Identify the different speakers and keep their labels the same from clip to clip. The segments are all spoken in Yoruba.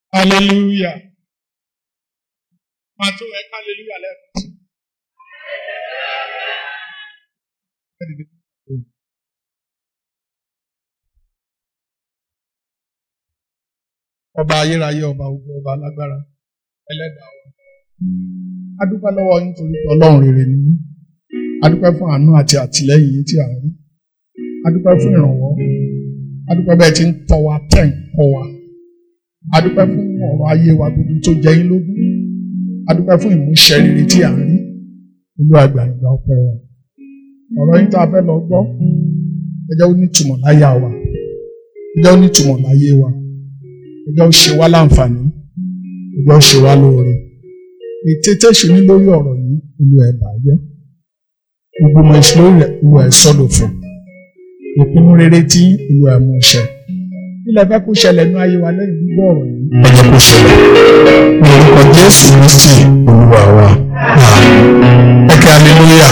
Speaker 1: hallelujah máa tó ẹ hallelujah lẹ́ẹ̀kan sí. ọba ayérayé ọba ogun ọba alágbára ẹlẹ́dàá wa. a dúpẹ́ lọ́wọ́ yín torí pé ọlọ́run rere ni yín. a dúpẹ́ fún àánú àti àtìlẹ́yìn yín tí a rí. a dúpẹ́ fún ìrànwọ́. a dúpẹ́ bẹ́ẹ̀ tí ń tọ́ wa tẹ̀ ń kọ́ wa. a dúpẹ́ fún ọ̀rọ̀ ayé wa gbogbo tó jẹ yín lógún. a dúpẹ́ fún ìmúṣẹ rere tí a rí. olúwa gbà ìgbà ọpẹ́ wa. ọ̀rọ̀ yín tá a fẹ́ lọ gbọ́ ẹ jẹ́ ó ní ìtumọ̀ láyà wa ẹ jẹ́ ó ní ìtumọ̀ láyé wa ẹ jẹ́ ó ṣe wá láǹfààní ẹ jẹ́ ó ṣe wá lóore ètè tẹ̀sí ní lórí ọ̀rọ̀ yìí olúwa ẹ̀ bàjẹ́ gbogbo ọmọ ìṣòro rẹ̀ olúwa ẹ̀ sọ́dọ̀ fún ìpinnu rere tí olúwa ẹ̀ mú ṣẹ ilẹ̀ fẹ́ kó ṣẹlẹ̀ ní ayé wa lẹ́yìn gbígbọ́ ọ̀rọ̀ yìí. ẹ jẹ́ kó ṣẹlẹ̀ ní orúkọ jésù kristi olúwa wa ẹ kí hallelujah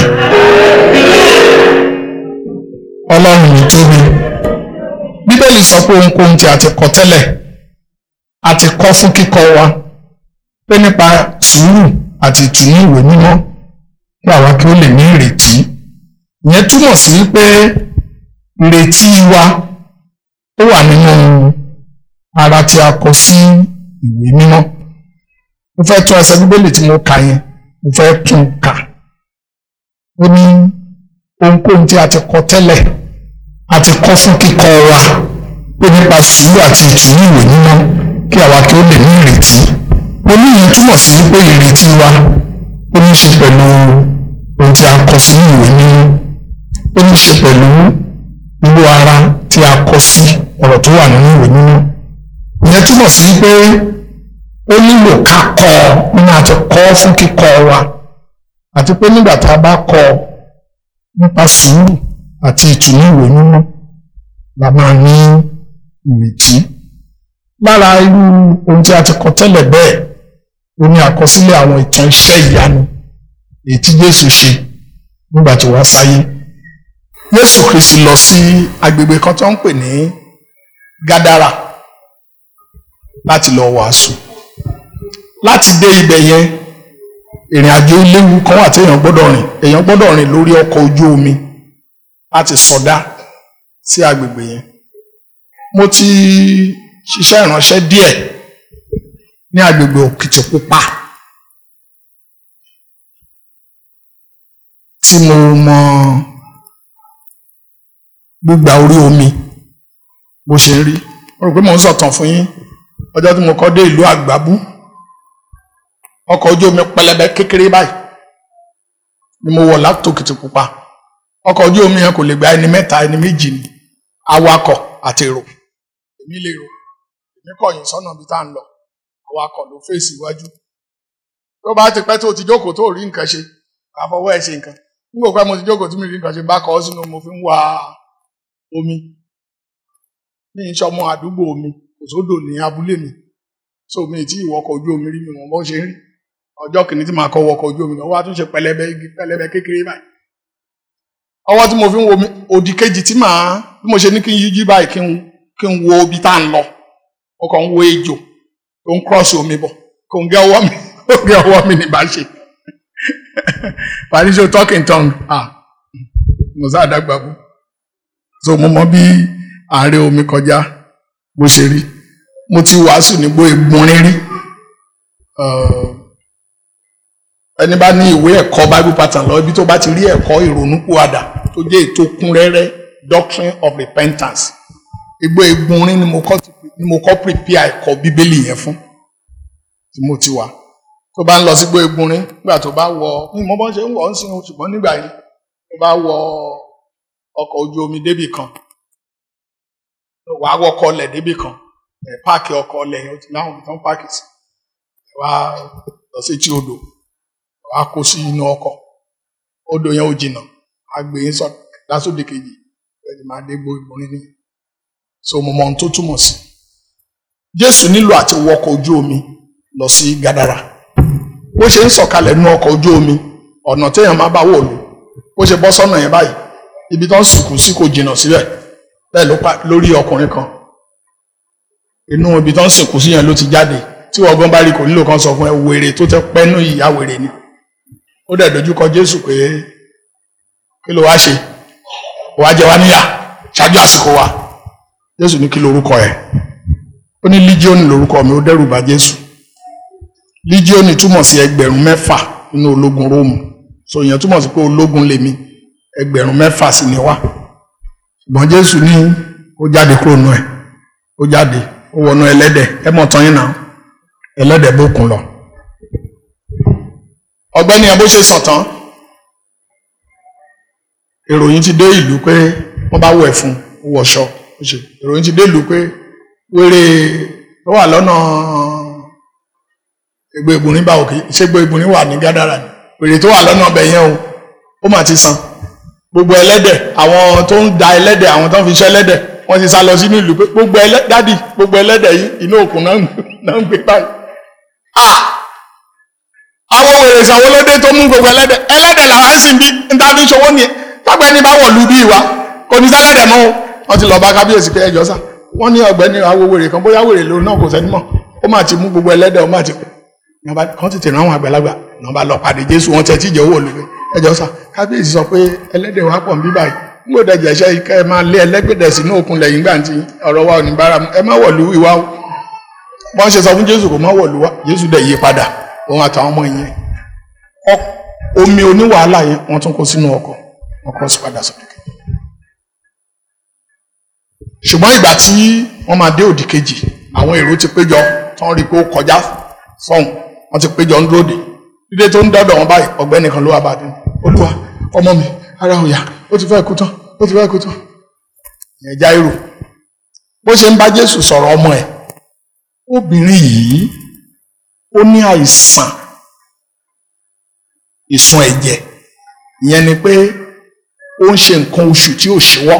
Speaker 1: ọlọ́run ní tóbi bíbélì sọ pé ohunkóhun tí a ti kọ tẹ́lẹ̀ a ti kọ fún kíkọ́ wa pé nípa sùúrù àti ìtùnú ìwé mímọ́ kí àwa kí ó lè ní ìrètí ìyẹn túmọ̀ sí pé ìrètí wa ó wà nínú ara tí a kọ sí ìwé mímọ́ mo fẹ́ tún ẹsẹ̀ bíbélì tí mo kà yẹn mo fẹ́ tún kà ó ní ohunkóhun tí a ti kọ tẹ́lẹ̀ a ti kọ fún kíkọ́ wa pé nípa sùúrù àti ìtùnú ìwé mímọ́ kí àwa kí ó lè ní ìrètí oníyìí túmọ̀ sí wípé ìrètí wa ó ní ṣe pẹ̀lú ohun tí a kọ sí ìwé mímọ́ ó ní ṣe pẹ̀lú irú ara tí a kọ sí ọ̀rọ̀ tó wà nínú ìwé mímọ́ ìyẹn túmọ̀ sí wípé ó nílò ká kọ nínú àti kọ fún kíkọ́ wa àti pé nígbà tá a bá kọ nípa sùúrù àti ìtùnú ìwé mímọ́ la máa ní ìrètí lára irú ohun tí a ti kọ tẹ́lẹ̀ bẹ́ẹ̀ ó ní àkọsílẹ̀ àwọn ìtàn iṣẹ́ ìyanu èyí tí Jésù ṣe nígbà tó wá sáyé Jésù Kristi lọ sí agbègbè kan tó ń pè ní Gádárà láti lọ wàásù láti dé ibẹ̀ yẹn ìrìn àjò léwu kan wà tí èèyàn gbọ́dọ̀ rìn èèyàn gbọ́dọ̀ rìn lórí ọkọ̀ ojú omi láti sọdá sí agbègbè yẹn mo ti ṣiṣẹ́ ìránṣẹ́ díẹ̀ ní agbègbè Òkìtìpupa tí mo mọ gbígba orí omi bó ṣe rí mo rò pé mò ń sọ̀tàn fún yín ọjọ́ tí mo kọ́ dé ìlú Àgbábú ọkọ̀ ojú omi pẹlẹbẹ kékeré báyìí ni mo wọ̀ láti Òkìtìpupa ọkọ̀ ojú omi yẹn kò lè gba ẹni mẹ́ta ẹni méjì ni awakọ̀ àti èrò èmi lè rò èmi kọ̀yìn sọ́nà bí tá à ń lọ awakọ̀ ló fèsì iwájú tó bá ti pẹ́ tó ti jókòó tó rí nǹkan ṣe àfọwọ́ ẹ̀ ṣe nǹkan nígbà pẹ́ mo ti jókòó tí mi rí nǹkan ṣe bá kọ́ ọ sínú mo fi ń wa omi ní ìṣọmọ àdúgbò mi kò sódò ní abúlé mi so mi tí ìwọkọ̀ ojú omi rí mi wọ́n bó ṣe rí ọjọ́ kìíní tí màá kọ́ wọkọ̀ ojú omi náà wọ́n á tún ṣe pẹlẹbẹ igi pẹlẹbẹ kékeré báyìí ọwọ́ tí mo fi ń wo mi òdì kejì tí màá bí mo ṣe ní kí n yíjú báyìí kí n kí n wo ibi tá à ń lọ mo kàn ń wo ejò tó ń cross omi bọ̀ kò ń gé ọwọ́ mi ó gé ọwọ́ mi ní bá ṣe parisio talking tongue ah mo sá àdàgbà bú so mo mọ bí ààrẹ omi kọjá bó ṣe rí mo ti wàásù nígbó egbunrin rí ẹni bá ní ìwé ẹ̀kọ́ bible pattern lọ ibi tó bá ti rí ẹ̀kọ́ ìrònúpìwàdà tó jẹ́ ètò kúnrẹ́rẹ́ doctrine of repentance igbó egbunrin ni mo kọ́ ni mo kọ́ prepare ẹ̀kọ́ bíbélì yẹn fún tí mo ti wà tó bá ń lọ sígbó egbunrin nígbà tó bá wọ ní mo bọ́ ṣe ń wọ̀ ń sin ṣùgbọ́n nígbà yẹn tó bá wọ ọkọ̀ ojú omi débì kan wàá wọkọ̀ ọlẹ̀ débì kan ẹ̀ páàkì ọkọ̀ ọlẹ̀ yẹn ó ti láwọn tó ń páàkì sí wàá lọ sí etí odò wàá kó sí inú ọkọ̀ odò yẹn ò jìnnà àgbè yín sọ lásòdì kejì ẹni máa dé gbó ìgbóni ní so mo mọ ohun tó túmọ̀ sí Jésù nílò àti wọkọ̀ ojú omi lọ sí Gádárà bó ṣe ń sọ̀kalẹ̀ nínú ọkọ̀ ojú omi ọ̀nà téèyàn máa bá wò lò bó ṣe bọ́ sọ́nà yẹn báyìí ibi tó ń sìnkú sí kò jìnnà síbẹ̀ bẹ́ẹ̀ ló pa lórí ọkùnrin kan inú ibi tó ń sìnkú sí yẹn ló ti jáde tí wọ́n gan bá rí kò nílò kan sọ fún ẹ wèrè tó tẹ pẹ́nu ìyá wèrè ni ó dẹ̀ dojú kọ Jésù pé kí ló wá ṣe wàá jẹ wá níyà ṣáájú àsìkò wa Jésù ní kí lorúkọ ẹ ó ní líjíọ́nì lorúkọ mi ó dẹ́rù bà Jésù líjíọ́nì túmọ̀ sí ẹgbẹ̀rún mẹ́fà nínú ológun Róòmù so ìyẹn túmọ̀ sí pé ológun lèmi ẹgbẹ̀rún mẹ́fà sì ni wá ṣùgbọ́n Jésù ní ó jáde kúrò nù ẹ̀ ó jáde ó wọnú ẹlẹ́dẹ̀ ẹ mọ̀ tán yín náà ẹlẹ́dẹ̀ bókun lọ. ọ̀gbẹ́ni ẹ bó ṣe sàn tán ìròyìn ti dé ìlú pé wọ́n bá wẹ̀ fún un ó wọṣọ ó ṣe ìròyìn ti dé ìlú pé wéré tó wà lọ́nà Ègbò Ìbùnrin bá òkè ṣégbó Ìbùnrin wà ní Gádàrà ni wèrè tó wà lọ́nà ọbẹ̀ yẹn o ó mà ti san gbogbo ẹlẹ́dẹ̀ àwọn tó ń da ẹlẹ́dẹ̀ àwọn tó ń fi ṣẹ́ ẹlẹ́dẹ̀ wọ́n ti sá lọ sínú ìlú pé gbogbo ẹlẹ́ dádì gbogbo ẹlẹ́dẹ̀ yìí inú òkun náà ń gbé báyìí. àwọn wèrè ìsàwọ́ lóde tó mú gbogbo ẹlẹ́dẹ̀ ẹlẹ́dẹ̀ làwọn ń sìn bí níta fi ṣòwò nìyẹn tọ́gbẹ́ni bá wọ̀lú bí wa kò ní sẹ́lẹ̀dẹ̀ mọ́ o wọ́n ti lọ bá kábíyèsí pé ẹjọ́ sà wọ́n ní ọ̀gbẹ́ni awo wèrè kan bóyá wèrè lòun náà kò sẹ́ni mọ̀ ó mà ti mú gbogbo ẹlẹ́dẹ̀ ó mà ti kàn tètè rán àwọn àgbàlagbà náà bá lọ pàdé Jésù wọn tẹ tíjẹ owó olùgbé ẹjọ́ sà kábíyèsí sọ pé ẹlẹ́dẹ̀ wa pọ̀ ń bí báyìí gbọ́dọ̀ jẹ̀ṣẹ́ ikẹ́ ẹ máa lé ẹlẹ́gbẹ̀dẹ̀ sínú òkun lẹ́yìn gbà tí ọ̀rọ̀ wa ò ní bára mu ẹ má wọ̀lú ìwà o wọ́n ṣe sọ fún Jésù kò má wọ̀lú wa Jésù dẹ̀ yí padà òun àtàwọn ọmọ yẹn omi oníwàhálà yẹn wọ́n tún kó sínú ọkọ̀ ọkọ̀ sì padà sókè ṣùgbọ́n ìgbà tí wọ́n máa dé òdì kejì àwọn èrò ti péjọ tán rí i pé ó kọjá sọ́hùn wọ́n ti péjọ ń dúró dè dídé tó ń dọ́dọ̀ wọn báyìí ọ̀gbẹ́ni kan ló wà bá dé olúwa ọmọ mi ara òyà ó ti fẹ́ kú tán ó ti fẹ́ kú tán ìyẹn Jáírù bó ṣe ń bá Jésù sọ̀rọ̀ ọmọ ẹ̀ obìnrin yìí ó ní àìsàn ìsun ẹ̀jẹ̀ ìyẹn ni pé ó ń ṣe nǹkan oṣù tí ò ṣíwọ́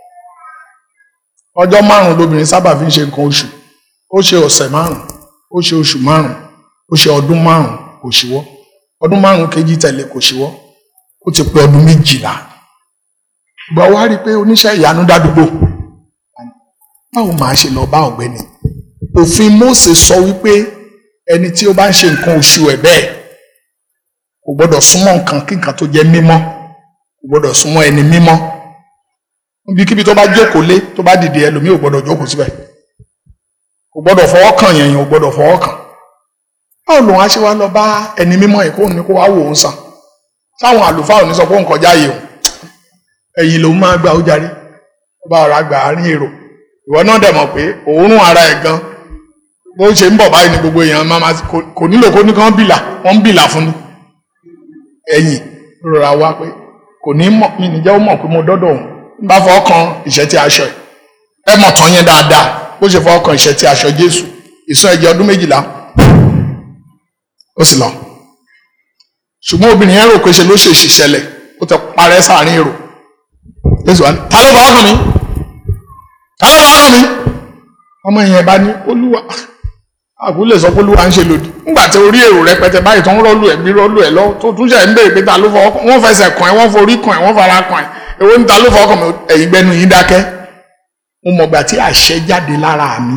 Speaker 1: ọjọ́ márùn-ún lobìnrin sábà fi ń ṣe nǹkan oṣù ó ṣe ọ̀sẹ̀ márùn-ún ó ṣe oṣù márùn-ún ó ṣe ọdún márùn-ún kò ṣíwọ́ ọdún márùn-ún kejì tẹ̀lé kò ṣíwọ́ ó ti pé ọdún méjìlá gbọ́ wá rí i pé oníṣẹ́ ìyanu dádúgbò báwo máa ṣe lọ bá ọ̀gbẹ́ni òfin Mósè sọ wípé ẹni tí ó bá ń ṣe nǹkan oṣù ẹ̀ bẹ́ẹ̀ kò gbọ́dọ̀ súnmọ́ nǹkan kí nǹkan tó jẹ́ mímọ́ kò gbọ́dọ̀ súnmọ́ ẹni mímọ́ níbikíbi tó bá jókòó lé tó bá dìde ẹlòmíì ò gbọ́dọ̀ jókòó síbẹ̀ kò gbọ́dọ̀ fọwọ́ kàn yẹn yẹn ò gbọ́dọ̀ fọwọ́ kàn báwo lòun á ṣe wá lọ bá ẹni mímọ́ ẹ̀ kó ní kó wá wò ó sàn sáwọn àlùfáà ò ní sọ pé òun kọjá yìí o ẹ̀yìn lòun máa gba ojàre ó bá ọ̀rá gbà àárín èrò ìwọ náà dẹ̀ mọ̀ pé òórùn ara ẹ̀ gan bó ṣe ń bọ̀ báyìí ni gbogbo èèyàn máa máa kò nílò kó ní kán bìlà wọ́n ń bìlà fún ni ẹ̀yìn rọra wá pé kò ní mọ̀ mi nìjẹ́ ó mọ̀ pé mo dọ́dọ̀ òun ń bá fọwọ́ kan ìṣẹ́tí aṣọ ẹ̀ ẹ mọ̀ tán yẹn dáadáa bó ṣe fọwọ́ kan ìṣẹ́tí aṣọ Jésù ìsún ẹ̀jẹ̀ ọdún méjìlá ó sì lọ ṣùgbọ́n obìnrin yẹn rò pé ṣe ló ṣèṣì ṣẹlẹ̀ ó ti parẹ́ sáàrin èrò Jésù wá ní ta ló fọwọ́ kàn mí ta ló fọwọ́ kàn mí ọmọ yẹn bá ní olúwa àkúlẹ̀ sọ pé olúwa ń ṣe lòdì nígbà tí orí èrò rẹpẹtẹ báyìí tó ń rọ́ọ̀lù ẹ̀ bí rọ́ọ̀lù ẹ̀ lọ tó tún ṣe ń béèrè pé ta ló fọwọ́ kàn wọ́n fẹsẹ̀ kàn ẹ́ wọ́n forí kàn ẹ́ wọ́n fara kàn ẹ́ èwo ní ta ló fọwọ́ kàn mí ẹ̀yin gbẹnu yín dákẹ́ mo mọ̀gbà tí àṣẹ jáde lára mi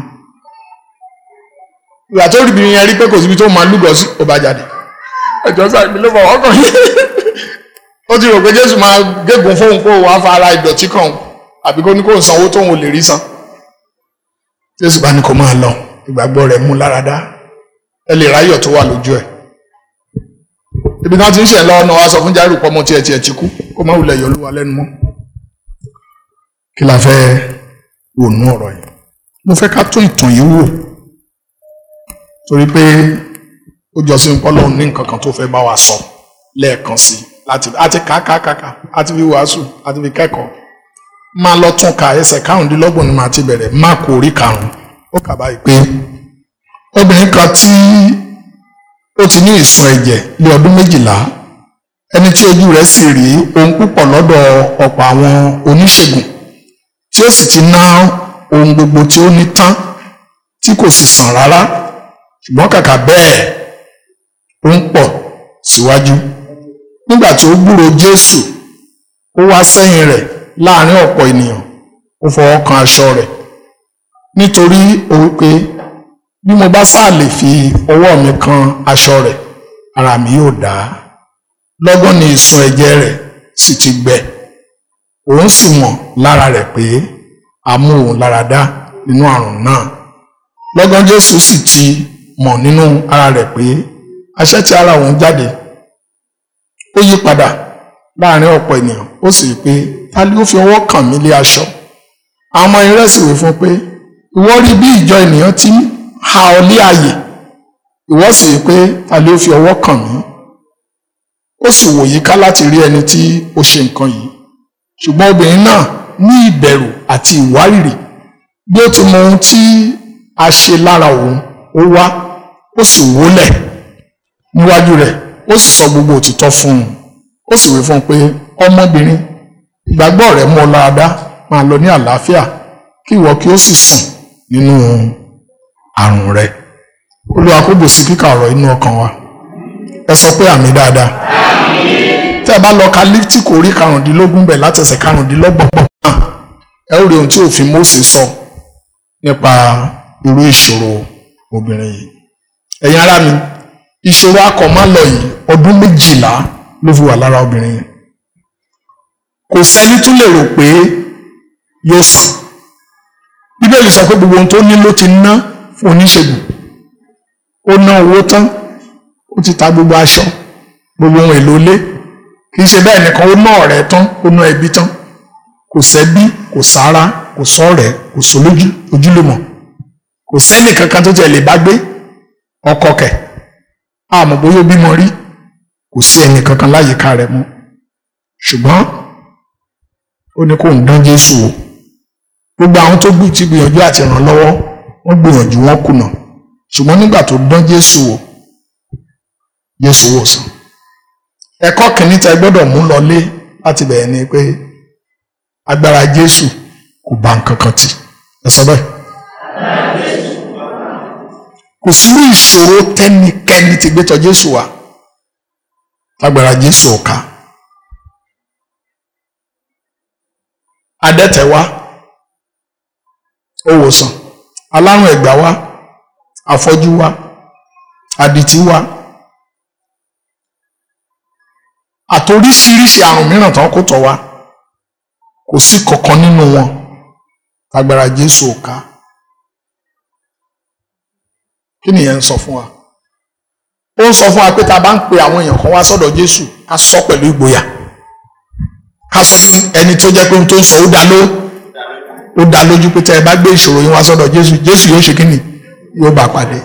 Speaker 1: ìgbà tó rí ibi yẹn rí pé kò síbi tó máa lúgọ sí ó bá jáde ẹjọ́ sáà mi ló fọwọ́ kàn yín ó ti rò pé Jésù máa gégùn fóun kó wàá fara ìdọ̀tí kàn àbí kó ní kó sanwó tóun ò lè rí san Jésù bá ní kó máa lọ ìgbàgbọ́ rẹ̀ mú láradá ẹ lè ráyọ̀ tó wà lójú ẹ̀ ibi náà ti ń ṣe lọ́wọ́ náà wá sọ fún Jáírù pọ́mọ tí ẹ tiẹ̀ ti kú kó má wulẹ̀ yọ Olúwa lẹ́nu mọ́ kí la fẹ́ wònú ọ̀rọ̀ yìí mo fẹ́ ká tún ìtàn yìí wò torí pé ó jọ sí pọ́lọ́ ní nǹkan kan tó fẹ́ bá wa sọ lẹ́ẹ̀kan sí láti àti kàkàkàkà àti fi wàásù àti fi kẹ́kọ̀ọ́ máa lọ tún ka ẹsẹ̀ karùndínlọ́gbọ̀n ni màá ti bẹ̀rẹ̀ má kó orí karùn-ún ó kà báyìí pé obìnrin kan tí ó ti ní ìsun ẹ̀jẹ̀ ní ọdún méjìlá ẹni tí ojú rẹ̀ sì rí ohun púpọ̀ lọ́dọ̀ ọ̀pọ̀ àwọn oníṣègùn tí ó sì ti ná ohun gbogbo tí ó ní tán tí kò sì sàn rárá ṣùgbọ́n kàkà bẹ́ẹ̀ ó ń pọ̀ síwájú nígbà tí ó gbúròó Jésù ó wá sẹ́yìn rẹ̀ láàrin ọ̀pọ̀ ènìyàn ó fọwọ́ kan aṣọ rẹ̀ nítorí ó wípé bí mo bá sáà lè fi ọwọ́ mi kan aṣọ rẹ̀ ara mi yóò dá lọ́gán ni ìsun ẹ̀jẹ̀ rẹ̀ sì ti gbẹ òun sì mọ̀ lára rẹ̀ pé a mú òun lára dá nínú àrùn náà lọ́gán Jésù sì ti mọ̀ nínú ara rẹ̀ pé aṣẹ́ tí ara òun jáde ó yí padà láàrin ọ̀pọ̀ ènìyàn ó sì pé ta ni ó fi ọwọ́ kàn mí lé aṣọ àwọn ọmọ irẹ́ sì wí fún pé ìwọ rí bí ìjọ ènìyàn ti ha ọ lé àyè ìwọ sì rí pé ta ni ó fi ọwọ́ kàn mí ó sì wò yíká láti rí ẹni tí ó ṣe nǹkan yìí ṣùgbọ́n obìnrin náà ní ìbẹ̀rù àti ìwárìrì bí ó ti mọ ohun tí a ṣe lára òun ó wá ó sì wólẹ̀ níwájú rẹ̀ ó sì sọ gbogbo òtítọ́ fún un ó sì wí fún un pé ọmọbìnrin ìgbàgbọ́ rẹ̀ mú ọ lára dá máa lọ ní àlàáfíà kí ìwọ kí ó sì sùn nínú àrùn rẹ̀ olúwa kó bùsí kíkà ọ̀rọ̀ inú ọkàn wa ẹ sọ pé àmì dáadáa tẹ́ ẹ bá lọ ka lífítì kò rí karùndínlógún bẹ̀ látẹsẹ̀ karùndínlọ́gbọ̀n pọ̀ náà ẹ ó rí ohun tí òfin Mósè sọ nípa irú ìṣòro obìnrin yìí ẹ̀yin ará mi ìṣòro akọ̀mọ́lọ yìí ọdún méjìlá ló fi wà lára obìnrin yìí kò sẹ́ni tún lè rò pé yóò sàn bíbélì sọ pé gbogbo ohun tó ní ló ti ná fún oníṣègùn ó ná owó tán ó ti ta gbogbo aṣọ gbogbo ohun èlò ilé kì í ṣe bẹ́ẹ̀ nìkan ó ná ọ̀rẹ́ tán ó ná ẹbí tán kò sẹ́bí kò sára kò sọ́ọ̀rẹ́ kò sólójú ojúlùmọ̀ kò sẹ́ni kankan tó tiẹ̀ lè bá gbé ọkọ kẹ̀ àmọ́ bóyá ó bímọ rí kò sí ẹnì kankan láyìíká rẹ̀ mọ́ ṣùgbọ́n ó ní kó ń dán Jésù wò gbogbo àwọn tó gbì tí gbìyànjú àti ràn lọ́wọ́ wọ́n gbìyànjú wọn kùnà ṣùgbọ́n nígbà tó dán Jésù wò Jésù wò sàn ẹ̀kọ́ kìíní tẹ́ gbọ́dọ̀ mú lọlé láti bẹ̀rẹ̀ ni pé agbára Jésù kò bá nǹkan kan tì ẹ sọ bẹ́ẹ̀ kò sí ìṣòro tẹ́nikẹ́ni ti gbé tọ̀ Jésù wá lágbára Jésù ò ká adẹ́tẹ̀ wá ó wòsàn alárùn ẹ̀gbá wá afọ́jú wá adití wá àtoríṣiríṣi àrùn mìíràn tán kó tọ̀ wá kò sí kankan nínú wọn lágbára Jésù ò ká kí nìyẹn ń sọ fún wa ó ń sọ fún wa pé tá a bá ń pe àwọn èèyàn kan wá sọ́dọ̀ Jésù ká sọ pẹ̀lú ìgboyà ká sọ ní ẹni tó jẹ́ pé ohun tó ń sọ ó dá ló ó dá lójú pé tẹ́ ẹ bá gbé ìṣòro yín wá sọ́dọ̀ Jésù Jésù yóò ṣe kí ni yóò bá pàdé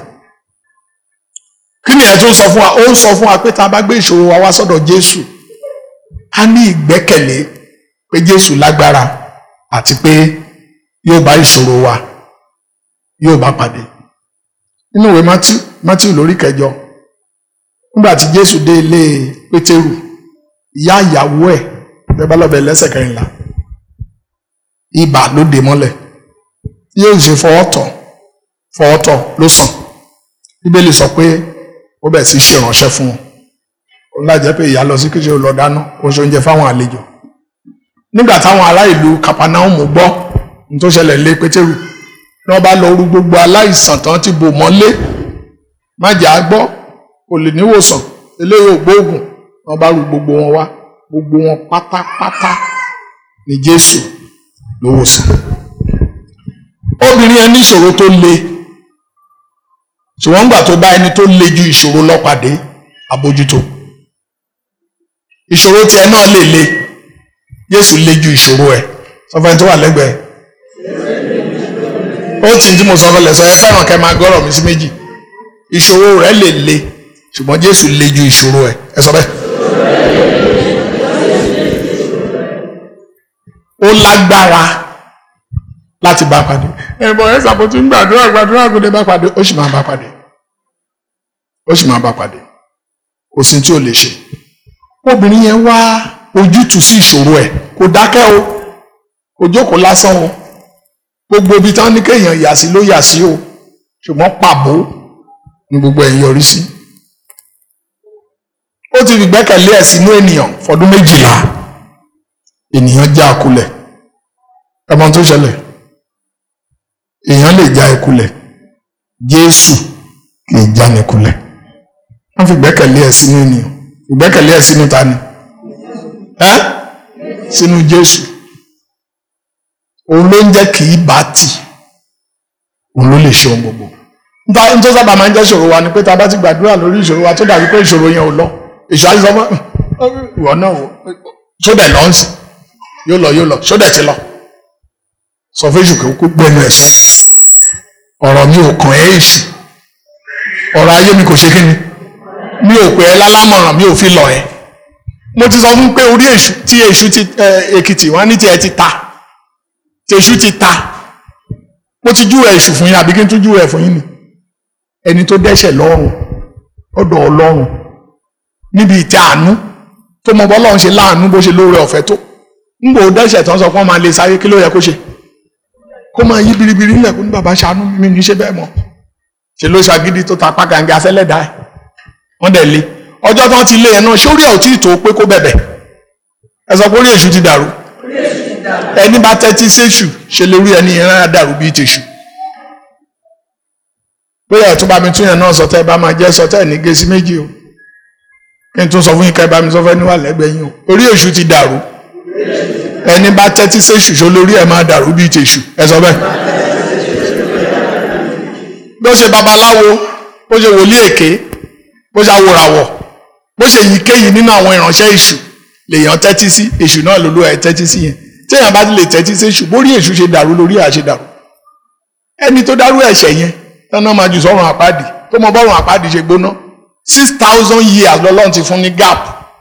Speaker 1: kí nìyẹn tó ń sọ fún wa ó ń sọ fún wa pé tá a bá gbé ìṣòro wa wá sọ́dọ̀ Jésù a ní ìgbẹ́kẹ̀lé pé Jésù lágbára àti pé yóò bá ìṣòro wa yóò bá pàdé nínú ìwé Matthew Matthew lórí kẹjọ nígbà tí Jésù dé ilé Pétérù ìyá ìyàwó ẹ̀ bẹ́ẹ̀ lọ́bẹ̀ lẹ́sẹ̀ kẹrìnlá ibà ló dé mọ́lẹ̀ yóò ṣe fọwọ́tọ̀ fọwọ́tọ̀ ló sàn Bíbélì sọ pé ó bẹ̀ sí ṣe ìránṣẹ́ fún wọn òun lájẹ́ pé ìyá lọ sí kíṣe lọ dáná ó ṣe oúnjẹ fáwọn àlejò nígbà táwọn ará ìlú Kapanaumu gbọ́ ní tó ṣẹlẹ̀ lé Pétérù ní wọ́n bá lọ rú gbogbo aláìsàn tán ti bò mọ́lé má jẹ́ á gbọ́ kò lè níwòsàn eléyìí ò gbóògùn wọ́n bá rú gbogbo wọn wá gbogbo wọn pátápátá ní Jésù ló wòsàn obìnrin yẹn ní ìṣòro tó le ṣùgbọ́n gbà tó bá ẹni tó le ju ìṣòro lọ pàdé àbójútó ìṣòro tiẹ̀ náà lè le Jésù le ju ìṣòro ẹ̀ sọfẹ́ni tó wà lẹ́gbẹ̀ẹ́ ó tì í tí mo sọ fẹlẹ̀ sọ ẹ fẹ́ràn kẹ́ máa gbọ́rọ̀ mi sí méjì ìṣòro rẹ̀ lè le ṣùgbọ́n Jésù le ju ìṣòro ẹ̀ ẹ sọ bẹ́ẹ̀. ó lágbára láti bá pàdé ẹ̀bọ̀ ẹ̀ ṣàpótí ń gbàdúrà gbàdúrà kò dé bá pàdé ó sì máa bá pàdé ó sì máa bá pàdé kò sí tí ò lè ṣe obìnrin yẹn wá ojútùú sí ìṣòro ẹ̀ kò dákẹ́ o kò jókòó lásán o gbogbo ibi tán ní kéèyàn yà sí ló yà sí o ṣùgbọ́n pàbó ni gbogbo ẹ̀ yọrí sí ó ti fi gbẹ́kẹ̀lé ẹ̀ sínú ènìyàn fọdún méjìlá ènìyàn já kulẹ̀ ẹmọ tó ṣẹlẹ̀ èèyàn lè já ikulẹ̀ Jésù kì í já ní kulẹ̀ wọ́n fi gbẹ́kẹ̀lé ẹ̀ sínú ènìyàn ìgbẹ́kẹ̀lé ẹ̀ sínú ta ni ẹ́ sínú Jésù òun ló ń jẹ́ kì í bá tì òun ló lè ṣe ohun gbogbo níta ní tó sábà máa ń jẹ́ ìṣòro wa ni pé tá a bá ti gbàdúrà lórí ìṣòro wa tó dàbí pé ìṣòro yẹn ò lọ èṣù àti sọmọ ìwọ náà wò sódẹ̀ lọ ń sìn yóò lọ yóò lọ sódẹ̀ ti lọ sọ fún èṣù kó gbẹnu ẹ̀ sọ ọ̀rọ̀ mi ò kàn ẹ́ èṣù ọ̀rọ̀ ayé mi kò ṣe kí ni mi ò pè ẹ́ lálámọ̀ràn mi ò fi lọ ẹ́ mo ti sọ fún pé orí èṣù tí èṣù ti èkìtì wọn ní tiẹ̀ ti ta tí èṣù ti ta mo ti júwe èṣù fún yín àbí kí n tún júwe ẹ̀ fún yín ni ẹni tó dẹ́ṣẹ̀ lọ́rùn ọ̀dọ̀ ọlọ́run níbi ìtẹ́ àánú tó mọ bọ́lọ́run ṣe láàánú bó ṣe lóore ọ̀fẹ́ tó ń gbò dẹ́ṣẹ̀ tán sọ pé wọ́n máa lè sáyé kí ló yẹ kó ṣe kó máa yí biribiri nílẹ̀ kó ní bàbá ṣàánú mi ní ṣe bẹ́ẹ̀ mọ́ ṣe ló ṣàgídí tó ta pàgàǹgà sẹ́lẹ̀dá ẹ̀ wọ́n dẹ̀ lé ọjọ́ tán ti lé ẹ̀ náà sórí ẹ̀ ò tí ì tó pé kó bẹ̀bẹ̀ ẹ sọ pé orí èṣù ti dàrú ẹni bá tẹ́tí séṣù ṣe lórí ẹni yẹn rárá dàrú bíi tèṣù bóyá ẹ̀ tún bá mi tún yẹn náà sọtẹ́ bá máa jẹ́ sọtẹ́ ní gẹ̀ẹ́sì méjì o kí n tún sọ fún yín ká ẹ bá mi sọ fẹ́ níwà lẹ́gbẹ̀ẹ́ yín o orí èṣù ti dàrú ẹni bá tẹ́tí séṣù ṣe lórí ẹ̀ máa dàrú bíi tèṣù ẹ sọ bẹ́ẹ̀ bó ṣe babaláwo bó ṣe wòlíì èké bó ṣe awòràwọ̀ bó ṣe yíkéyìí nínú àwọn ìránṣẹ́ èṣù lèèyàn tẹ́tí sí èṣù náà lolú ẹ̀ tẹ́tí sí yẹn téèyàn bá ti lè tẹ́tí sí èṣù bórí èṣù ṣe dàrú lórí ẹ̀ ṣe dàrú ẹni tó dárú ẹ̀ṣẹ̀ yẹn tọ́nà máa jù sọ́run àpáàdì tó mọ bọ́run àpáàdì ṣe gbóná six thousand years lọ́lọ́run ti fún ní gap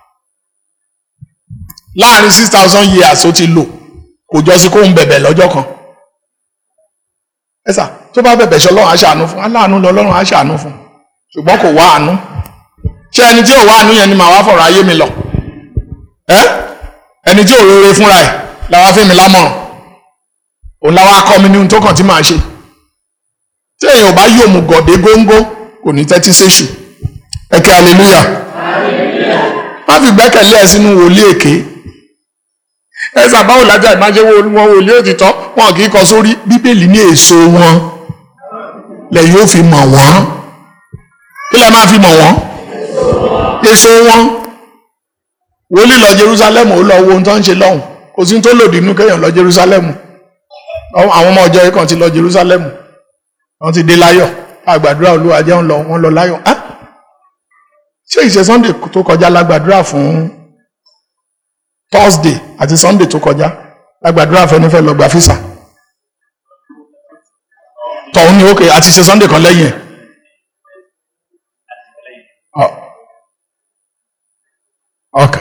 Speaker 1: láàrin six thousand years ó ti lò kò jọ sí kóun bẹ̀bẹ̀ lọ́jọ́ kan ẹ sà tó bá bẹ̀bẹ̀ ṣe ọlọ́run á ṣàánú fún aláàánú lọ́lọ́run á ṣàánú fún ṣùgbọ́n kò wá àánú ṣé ẹni tí ò wá àánú yẹn ni màá wá fọ̀rọ̀ ayé mi lọ ẹ ẹni tí ò rere fúnra ẹ̀ làwa fi mi lámọ̀ràn òun làwa kọ́ mi ní ohun tó kàn tí màá ṣe tí èèyàn bá yóò mú gọ̀dé góńgó kò ní tẹ́tí séṣù ẹ kí hallelujah má fi gbẹ́kẹ̀lé ẹ sínú wòlíì èké ẹ sàbáwò lájà ìmáṣe wọn wòlíì òtítọ́ wọn kì í kọ sórí bíbélì ní èso wọn lẹ́yìn ó fi mọ̀ wọ́n kí lẹ máa fi mọ̀ wọ́n èso wọn wòlíì lọ Jerusalem ó lọ wo ohun tó ń ṣe lọ́hùn kò sí tó lòdì inú kéèyàn lọ Jerusalem àwọn ọmọ ọjọ́ yìí kan ti lọ Jerusalem wọ́n ti dé láyọ̀ àgbàdúrà olúwa jẹun lọ wọ́n lọ láyọ̀ á ṣé ìṣe Sunday tó kọjá lágbàdúrà fún Thursday àti Sunday tó kọjá lágbàdúrà fẹ́nifẹ́ lọ gba físà tọ̀hún ni ókè àti ṣe Sunday kan lẹ́yìn ẹ̀ ok